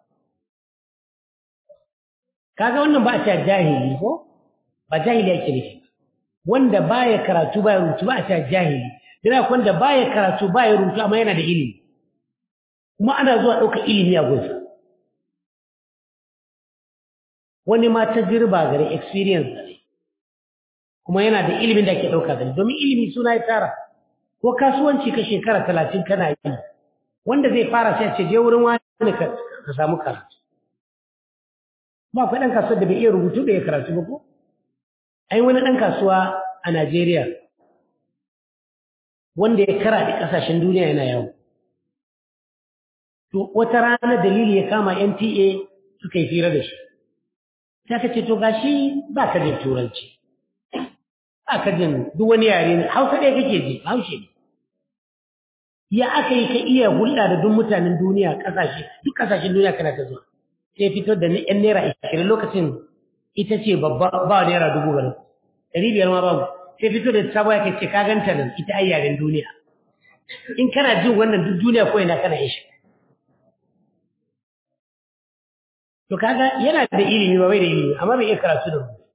kaga wannan ba a ce jahili ko ba jahili yake nufi wanda baya karatu baya rubutu ba a ce jahili dana wanda baya karatu baya rubutu amma yana da ilimi kuma ana zuwa ɗaukar ilimi a gunsa wani ma ta girba gare experience gare kuma yana da ilimin da ake ɗauka gare domin ilimi suna ya tara ko kasuwanci ka shekara talatin kana yi wanda zai fara sai ce je wurin wani ka ka samu karatu ba akwai ɗan kasuwar da bai iya rubutu da ya karatu ba ko ai wani ɗan kasuwa a Najeriya wanda ya kara da ƙasashen duniya yana yawo to wata rana dalili ya kama NTA suka yi fira da shi sai ka ce to gashi ba ka jin turanci ba ka jin duk wani yare ne hausa ɗaya kake ji haushe ne ya aka yi ka iya hulɗa da duk mutanen duniya ƙasashe duk ƙasashen duniya kana ta zuwa sai fito da yan naira ashirin lokacin ita ce babba ba naira dubu bane ɗari biyar ma babu sai fito da sabo ya ce ka ganta nan ita ai yaren duniya in kana jin wannan duk duniya ko ina kana ishi to kaga yana da ilimi ba bai da ilimi amma bai iya karatu da rubutu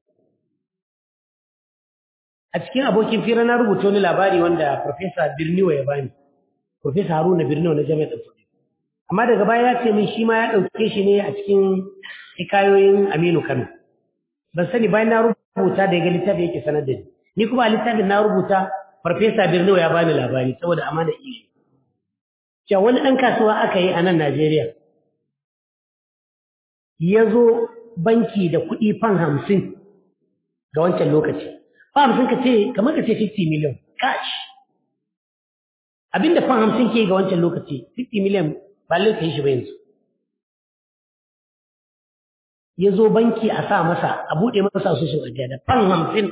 a cikin abokin fira na rubuta wani labari wanda Profesa Birniwa ya bani Profesa Haruna Birniwa na Jami'ar Ɗanfodi amma daga baya ya ce min shi ma ya ɗauke shi ne a cikin hikayoyin Aminu Kano ban sani bayan na rubuta da ya ga littafi yake sanar da ni ni kuma a littafin na rubuta Farfesa Birniwa ya bani labari saboda amana ilimi cewa wani ɗan kasuwa aka yi a nan Najeriya ya zo banki da kuɗi fan hamsin ga wancan lokaci. Fan hamsin ka ce, kamar ka ce 50 miliyan, cash. Abinda fan hamsin ke ga wancan lokaci, 50 miliyan ba ka yi shi ba yanzu. Ya zo banki a sa masa, a buɗe masa su sun ajiya da fan hamsin.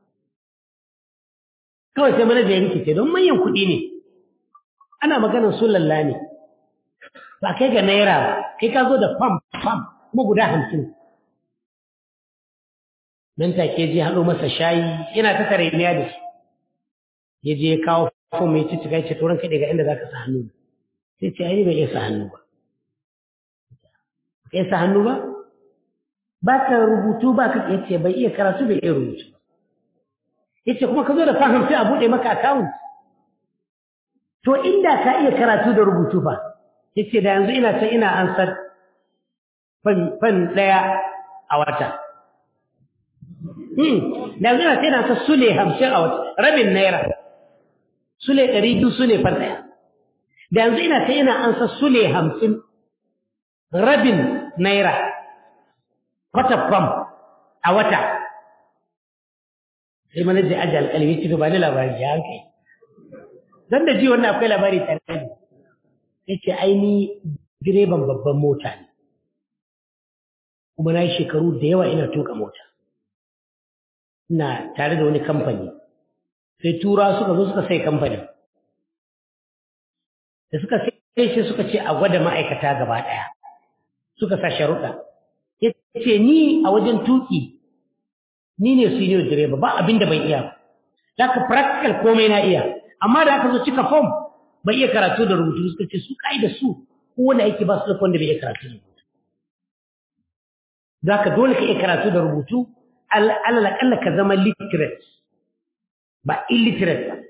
Kawai sai manaja ya rikice don manyan kuɗi ne. Ana maganar su lalla ne. Ba kai ga naira ba, kai ka zo da fam fam kuma guda hamsin nan take je haɗo masa shayi yana ta tare ne da shi ya je ya kawo fom mai cici kai ce turan kaɗe ga inda za ka sa hannu sai ce ai bai iya sa hannu ba ka iya sa hannu ba ba ka rubutu ba ka ya ce bai iya karatu bai iya rubutu ba ya ce kuma ka zo da fahim sai a buɗe maka akawun to inda ka iya karatu da rubutu fa ya ce da yanzu ina can ina ansar fan ɗaya a wata. Da yanzu na sai na ta sule hamsin a wata, rabin naira, sule ɗari biyu sule fan ɗaya. Da yanzu ina ta ina an sa sule hamsin rabin naira, kwata fam a wata. Sai mana da aji alƙalmi ci ba ni labari ya hankali. Don da ji wannan akwai labari tare da Sai ce aini direban babban mota ne. kuma na yi shekaru da yawa ina tuka mota ina tare da wani kamfani sai tura suka zo suka sai kamfani da suka sai shi suka ce a gwada ma'aikata gaba ɗaya suka sa sharuɗa ya ce ni a wajen tuki ni ne senior direba ba abin da ban iya ba za ka practical komai na iya amma da aka zo cika form bai iya karatu da rubutu suka ce su da su kowane aiki ba su da wanda bai iya karatu da rubutu za ka dole ka iya karatu da rubutu alal ka zama literate ba illiterate ba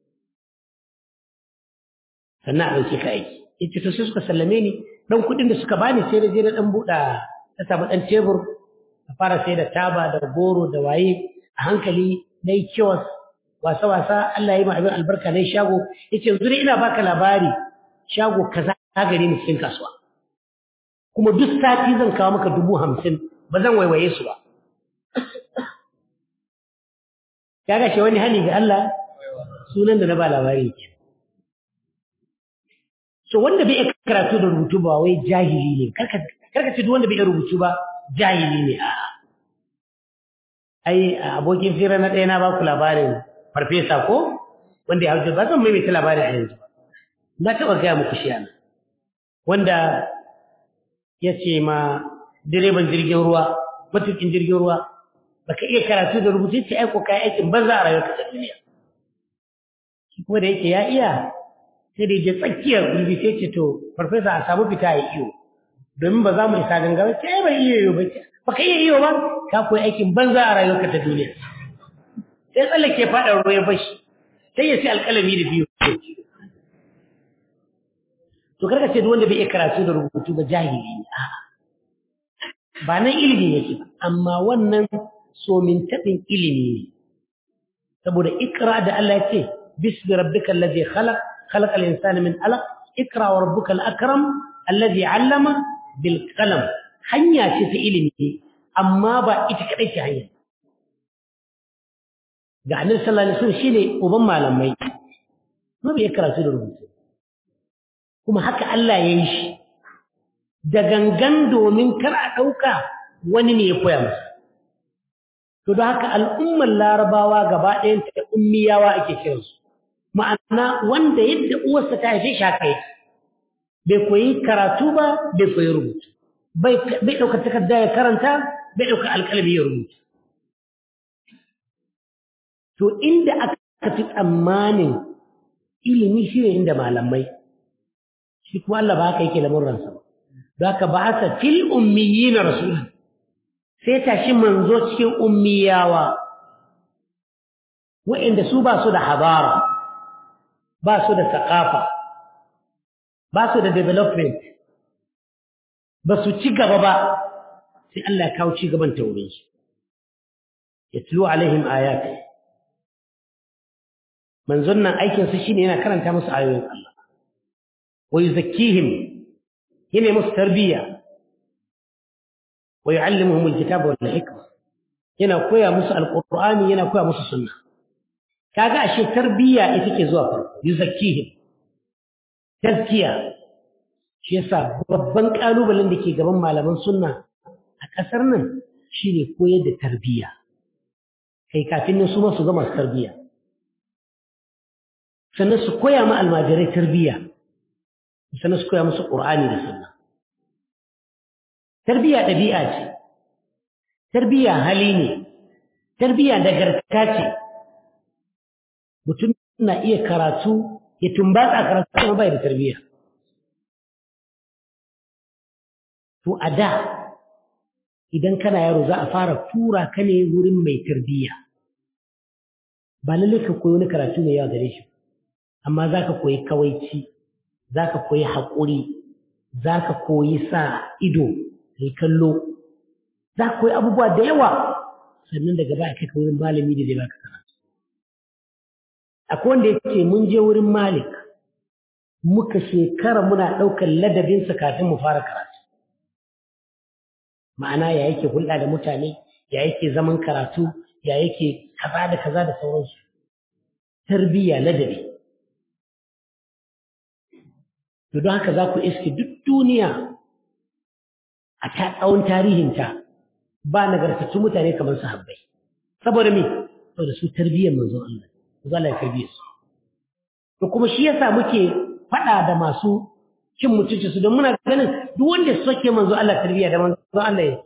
sannan a ɗauke ka aiki ita to sai suka sallame ni ɗan kuɗin da suka bani sai da je na ɗan buɗa ta samu ɗan tebur a fara sai da taba da goro da waye a hankali na yi kiwas wasa-wasa Allah ya yi abin albarka na shago ya ce zuri ina baka labari shago kaza ta gare ni cikin kasuwa kuma duk sati zan kawo maka dubu hamsin ba zan waiwaye su ba ya gashe wani hani ga Allah sunan da na ba labari ke so wanda bai iya karatu da rubutu ba wai jahili ne karka ce duk wanda bai iya rubutu ba jahili ne a ai abokin fira na ɗaya na ba ku labarin farfesa ko wanda ya hauce ba zan maimaita labarin a yanzu na taɓa gaya muku shi ana wanda ya ce ma direban jirgin ruwa matukin jirgin ruwa baka iya karatu da rubutu ce aiko kayan aikin banza a rayuwar ta duniya shi kuma da yake ya iya sai da je tsakiyar gulbi sai ce to farfesa a samu fita ya iyo domin ba za mu isa gangara ce ai bai iya iyo ba ce baka iya iyo ba ka koyi aikin banza a rayuwarka ta duniya sai tsallake faɗa ruwa ya bashi sai ya sai alƙalami da biyu to karka ce duk wanda bai iya karatu da rubutu ba jahili ne a'a ba nan ilimi yake ba amma wannan somin taɓin ilimi ne saboda ikra da Allah ya ce bismi rabbika allazi khalaq khalaqal insana min alaq ikra wa rabbuka al akram allazi allama bil qalam hanya ce ta ilimi amma ba ita kadai ce hanya ga annabi sallallahu alaihi wasallam shine uban malamai ma bai karatu da rubutu kuma haka Allah ya yi shi da gangan domin kar a ɗauka wani ne ya koya masa to da haka al'ummar larabawa gaba ɗayan ta ummiyawa ake kiransu ma'ana wanda yadda uwarsa ta haife shi haka yake bai koyi karatu ba bai koyi rubutu bai ɗauka takarda ya karanta bai ɗauka alƙalami ya rubuta to inda aka fi tsammanin ilimi shi ne inda malamai shi kuma Allah ba haka yake lamurransa ba don haka ba asa fil ummiyina rasulun sai tashi manzo cikin ummiyawa wa'inda su ba su da habara ba su da sakafa ba su da development ba su ci gaba ba sai Allah ya kawo ci gaban taurin su yatlu alaihim ayati manzon nan aikin su shine yana karanta musu ayoyin Allah wa yuzakkihim yana musu tarbiyya wa yu'allimuhum alkitaba wal hikma yana koya musu alqur'ani yana koya musu sunna kaga ashe tarbiyya ita ke zuwa farko yuzakkihim tazkiya shi yasa babban kalubalen da ke gaban malaman sunna a kasar nan shine koyar da tarbiyya kai kafin nan su ma su ga masu tarbiyya sannan su koya ma almajirai tarbiyya sannan su koya musu qur'ani da sunna tarbiyya ɗabi'a ce tarbiyya hali ne tarbiyya nagarta ce mutum na iya karatu ya tumbatsa karatu kuma bai da tarbiyya to a da idan kana yaro za a fara tura ka ne wurin mai tarbiyya ba lallai ka koyi wani karatu mai yawa gare shi amma za ka koyi kawaici za ka koyi haƙuri za ka koyi sa ido kai kallo za ka koyi abubuwa da yawa sannan daga baya kai ka wurin malami da zai baka karatu akwai wanda ya ce mun je wurin malik muka shekara muna ɗaukar ladabinsa kafin mu fara karatu ma'ana ya yake hulɗa da mutane ya yake zaman karatu ya yake kaza da kaza da sauransu tarbiyya ladabi to don haka za ku iske duk duniya a ta tsawon tarihinta ba nagartattun mutane kamar sahabbai saboda me saboda su tarbiyyar manzon Allah manzon Allah ya tarbiyyar su to kuma shi yasa muke faɗa da masu cin mutunci su don muna ganin duk wanda ya soke manzo Allah tarbiyya da manzo Allah ya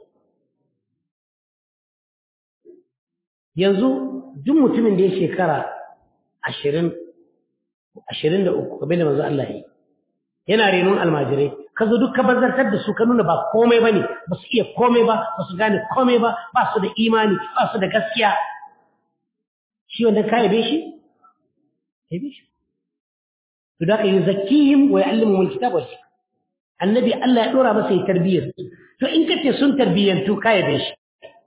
yanzu duk mutumin da ya shekara ashirin ashirin da uku kamar da manzo Allah ya yi yana renon almajirai ka zo duk ka bazartar da su ka nuna ba komai ba ne ba su iya komai ba ba su gane komai ba ba su da imani ba su da gaskiya shi wanda ka yabe shi yabe shi to da ka yi zakihim wa ya'allimuhum alkitab wal hikma annabi Allah ya dora masa yi tarbiyyar to in ka ce sun tarbiyyantu ka yabe shi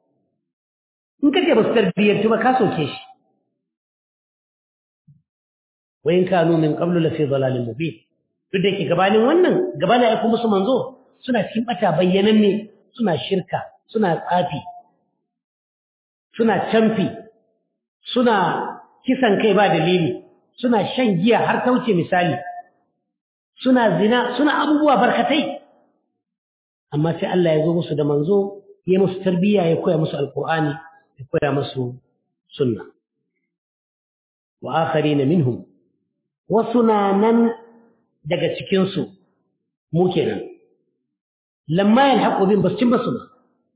in kace ba su tarbiyyar ba ka soke shi wa in kanu min qablu la fi dhalalin mubin duk da yake gabanin wannan gabanin ai kuma su manzo suna cikin bata bayyananne suna shirka suna tsafi suna camfi suna kisan kai ba dalili suna shan giya har ta wuce misali suna zina suna abubuwa barkatai amma sai Allah ya zo musu da manzo ya musu tarbiyya ya koya musu alqur'ani ya koya musu sunna wa akharina minhum wasu na nan daga cikin su mu kenan lamma yalhaqu bin bascin basu ba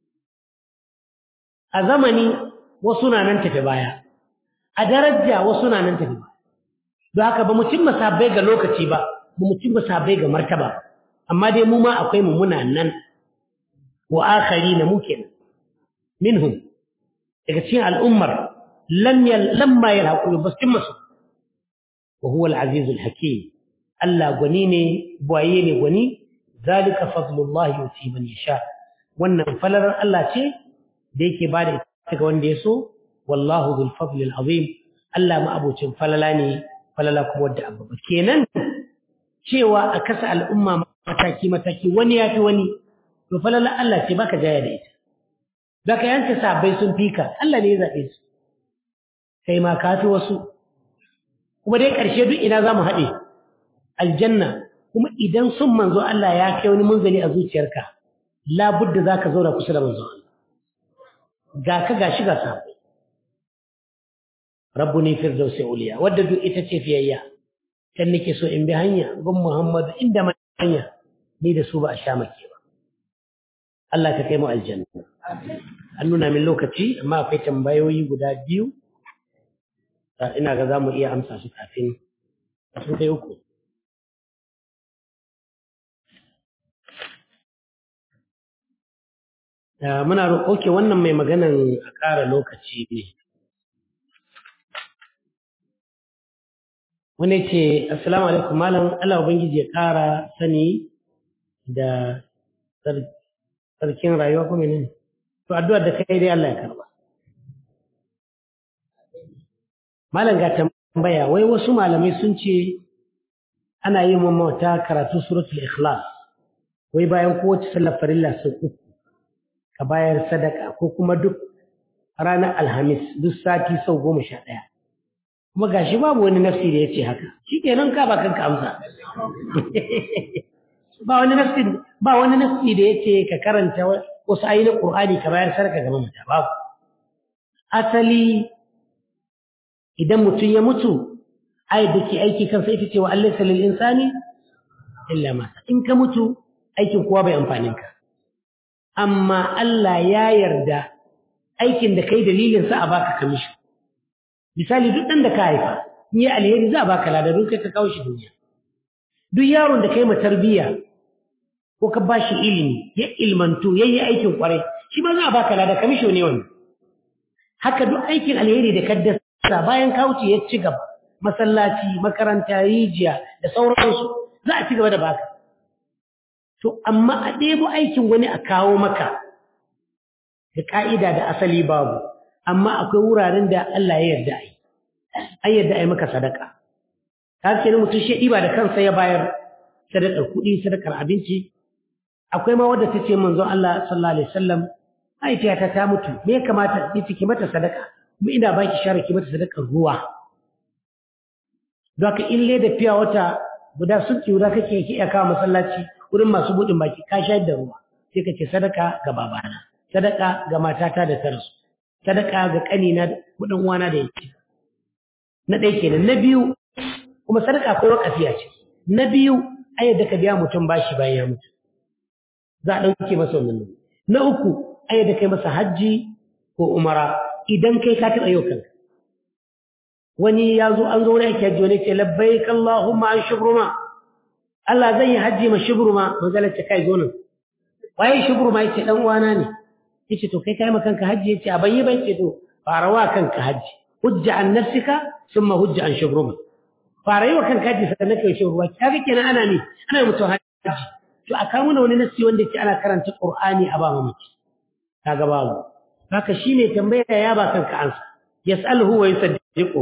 a zamani wasu na nan tafi baya a daraja wasu na nan tafi baya don haka ba mu cimma sabbai ga lokaci ba ba mu cimma sabbai ga martaba amma dai mu ma akwai mu muna nan wa akhari na mu kenan minhum daga cikin al'ummar lam yal lamma yalhaqu bas cimma su wa huwa al-aziz al-hakim Allah gwani ne buwaye ne gwani zalika fadlullahi yuti man yasha wannan falalar Allah ce da yake bada ita ga wanda ya so wallahu dhul fadli al-azim Allah ma abocin falala ne falala kuma wadda abu kenan cewa a kasa al'umma mataki mataki wani ya fi wani to falala Allah ce baka jaya da ita baka yanke sabai sun fika Allah ne ya zabe su kai ma ka fi wasu kuma dai karshe duk ina zamu haɗe aljanna kuma idan sun manzo Allah ya kai wani munzali a zuciyarka labudda zaka zauna kusa da manzo Allah ga ka gashi ga sabai rabbuni firdausi uliya wadda duk ita ce fiyayya kan nake so in bi hanya gun muhammadu inda ma hanya ni da su ba a sha make ba Allah ka kai mu aljanna an nuna min lokaci amma akwai tambayoyi guda biyu ina ga za mu iya amsa su kafin sun kai uku muna roƙo wannan mai maganan a ƙara lokaci ne wani ce assalamu alaikum malam Allah ubangiji ya ƙara sani da sarkin rayuwa kuma ne to addu'ar da kai dai Allah ya karba malam ga tambaya wai wasu malamai sun ce ana yin mamata karatu suratul ikhlas wai bayan kowace sallar farilla sau uku ka bayar sadaka ko kuma duk ranar alhamis duk sati sau goma sha ɗaya kuma gashi babu wani nafsi da ya ce haka shi kenan ka ba kanka amsa ba wani nafsi ba wani nafsi da ya ce ka karanta wasu ayyukan qur'ani ka bayar sadaka ga mamata babu asali idan mutum ya mutu ayat da ke aiki kansa ita ce wa Allah salil insani illa ma in ka mutu aikin kowa bai amfanin ka amma Allah ya yarda aikin da kai dalilin sa a baka kamishi misali duk dan da ka haifa in yi alheri za a baka lada don kai ka kawo shi duniya duk yaron da kai ma tarbiyya ko ka bashi ilimi ya ilmantu yayi aikin kwarai shi ma za a baka lada kamishi ne wannan haka duk aikin alheri da kaddasa bayan ka wuce ya ci gaba masallaci makaranta rijiya da sauransu za a ci gaba da baka to amma a ɗebo aikin wani a kawo maka da ka'ida da asali babu amma akwai wuraren da Allah ya yarda ai an yarda ai maka sadaka ka ce ni mutum shi ɗiba da kansa ya bayar sadakar kuɗi sadakar abinci akwai ma wadda ta ce manzo Allah sallallahu alaihi wasallam mahaifiyata ta mutu me ya kamata ni ki mata sadaka kuma ina baki share ki mata sadakar ruwa don haka in leda fiya wata guda sun guda kake ki iya kawo masallaci wurin masu buɗin baki ka shayar da ruwa sai ka ce sadaka ga babana sadaka ga matata da ta rasu sadaka ga ƙanina da kuɗin uwana da yake na ɗaya kenan na biyu kuma sadaka ko wakafiya ce na biyu ayyar da ka biya mutum bashi bayan ya mutu za a ɗauke masa wannan na uku ayyar da kai masa hajji ko umara idan kai ka taɓa yau kanka wani ya zo an zo wani ake hajji wani ce labbaik Allahumma an shubruma Allah zan yi hajji ma shubruma manzalar ce kai zo nan waye shubruma yace dan uwana ne yace to kai kai ma kanka hajji yace a bayi bai ce to fara wa kanka hajji hujja an nafsika thumma hujja an shubruma fara yi wa kanka hajji sannan kai shubruma kaga kenan ana ne ana mutu hajji to a kawo mana wani nasi wanda yake ana karanta Qur'ani a ba mamaci kaga babu haka shi ne tambaya ya ba kanka ansa yas'aluhu wa yusaddiqu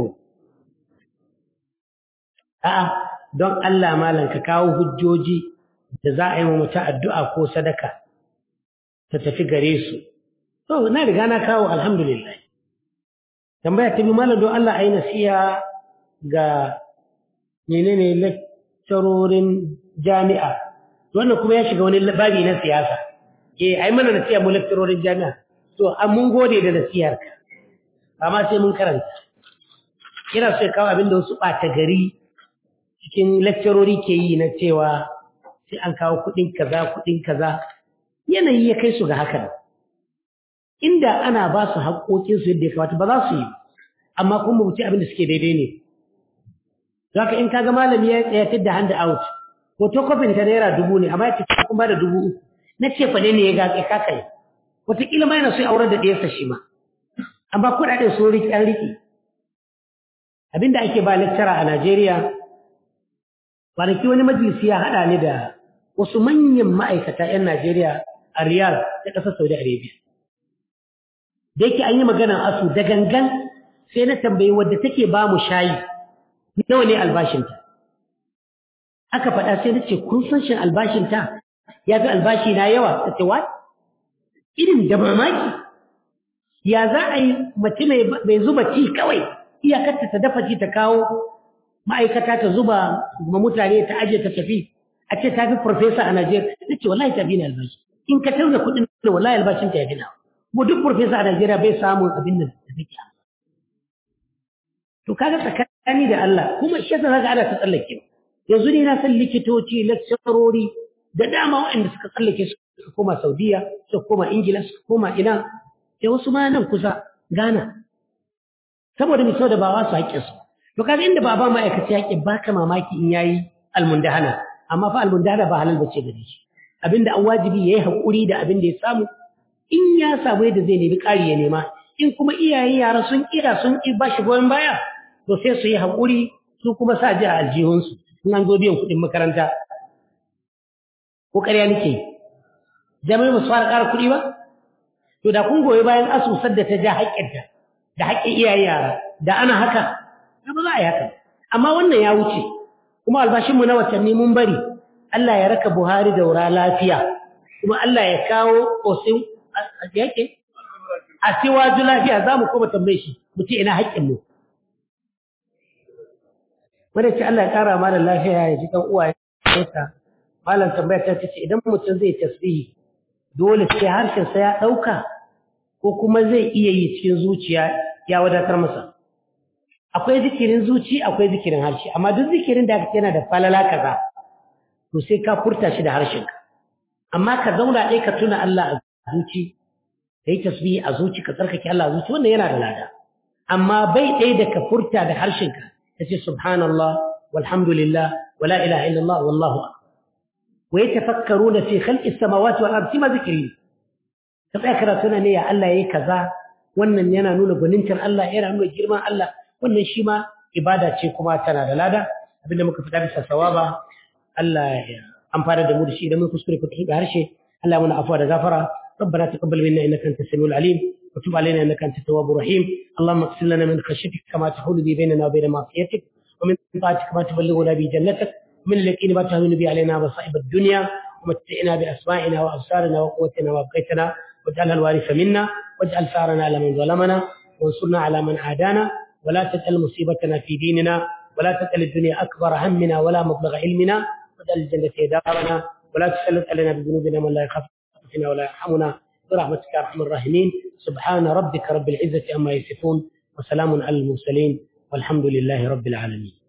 a'a don Allah malam ka kawo hujjoji da za a yi wa mutum addu'a ko sadaka ta tafi gare su to na riga na kawo alhamdulillah tambaya ta bi malam don Allah ayi nasiha ga menene lecturorin jami'a wannan kuma ya shiga wani babi na siyasa eh ai mana nasiha mu lecturorin jami'a to an mun gode da nasihar ka amma sai mun karanta ina so ya kawo abin da wasu ɓata gari cikin lecturori ke yi na cewa sai an kawo kuɗin kaza kuɗin kaza yanayi ya kai su ga haka inda ana ba su haƙoƙinsu yadda ya kamata ba za su yi amma kuma wuce abin da suke daidai ne zaka in kaga malami ya tsayatar da hand out photocopy ta naira dubu ne amma ya ce kun ba da dubu uku na ce fa ne ya ga ka kai wataƙila ma yana so ya aurar da ɗayarsa shi ma amma kuɗaɗen sun riƙe an riƙe abinda ake ba lecturer a Najeriya kwanaki wani majalisi ya haɗa ni da wasu manyan ma'aikata 'yan Najeriya a Riyadh ta ƙasar Saudi Arabia da yake an yi maganar asu da gangan sai na tambayi wadda take ba mu shayi nawa ne albashinta aka faɗa sai na ce kun san shin albashinta ya fi albashi na yawa ta ce what irin da mamaki ya za a yi mace mai zuba ci kawai iyakarta ta dafa ci ta kawo ma'aikata ta zuba ma mutane ta aje ta tafi a ce ta fi farfesa a Najeriya na ce wallahi ta fi na albashi in ka tauna kuɗin da wallahi albashin ta ya fi na kuma duk farfesa a Najeriya bai samun abin da ta fi to kaga tsakani da Allah kuma shi yasa zaka ana ta tsallake yanzu ne na san likitoci lecturori da dama waɗanda suka tsallake suka koma Saudiya suka koma Ingila suka koma ina da wasu ma nan kusa Ghana saboda mai sau da ba wasu haƙƙin su to kaga inda ba ba ma'aikaci haƙƙin baka mamaki in yayi almundahana amma fa almundahana ba halal bace gare shi abinda an wajibi yayi haƙuri da abin da ya samu in ya samu yadda zai nemi ƙari ya nema in kuma iyayen yara sun kira sun ki ba shi goyon baya to sai su yi haƙuri su kuma sa ji a aljihunsu in an zo biyan kuɗin makaranta ko ƙarya nake yi jami'ai ba su fara ƙara kuɗi ba to da kun goyi bayan asusar da ta ja haƙƙinta da haƙƙin iyaye yara da ana haka ba za a yi haka amma wannan ya wuce kuma albashinmu na watanni mun bari Allah ya raka Buhari da wura lafiya kuma Allah ya kawo ƙosin yake a siwaju lafiya za mu koma tambaye shi mu ce ina haƙƙinmu wanda ce Allah ya ƙara malam lafiya ya ji ɗan uwa ya malam tambaya ta ce idan mutum zai tasbihi dole sai harshensa ya ɗauka ko kuma zai iya yi cikin zuciya ya wadatar masa akwai zikirin zuci akwai zikirin harshe amma duk zikirin da yana da falala kaza to sai ka furta shi da harshenka amma ka zauna ɗaya ka tuna Allah a zuci ka yi tasbihi a zuci ka tsarkake Allah a zuci wannan yana da lada amma bai ɗaya da ka furta da harshenka ka ce subhanallah walhamdulillah wala ilaha illallah wallahu akbar wa yatafakkaruna fi khalqis samawati wal ardi ma zikri ka tsaya karatuna ne ya Allah yayi kaza wannan yana nuna gwanintar Allah yana nuna girman Allah wannan shi ma ibada ce kuma tana da lada abinda muka fita bisa sawaba Allah ya amfana da mu da shi idan mun kuskure ku da harshe Allah muna afwa da gafara ربنا تقبل منا انك انت السميع العليم وتب علينا انك انت التواب الرحيم اللهم اغفر لنا من خشيتك كما تحول به بيننا وبين معصيتك ومن طاعتك ما تبلغنا به جنتك ومن اليقين ما تهون به علينا مصائب الدنيا ومتعنا باسمائنا وابصارنا وقوتنا وابقيتنا واجعلها الوارث منا واجعل ثارنا على من ظلمنا وانصرنا على من عادانا ولا تجعل مصيبتنا في ديننا ولا تجعل الدنيا أكبر همنا ولا مبلغ علمنا واجعل الجنة دارنا ولا تسلط علينا بذنوبنا من لا يخاف فينا ولا يرحمنا برحمتك يا أرحم الراحمين سبحان ربك رب العزة أما يصفون وسلام على المرسلين والحمد لله رب العالمين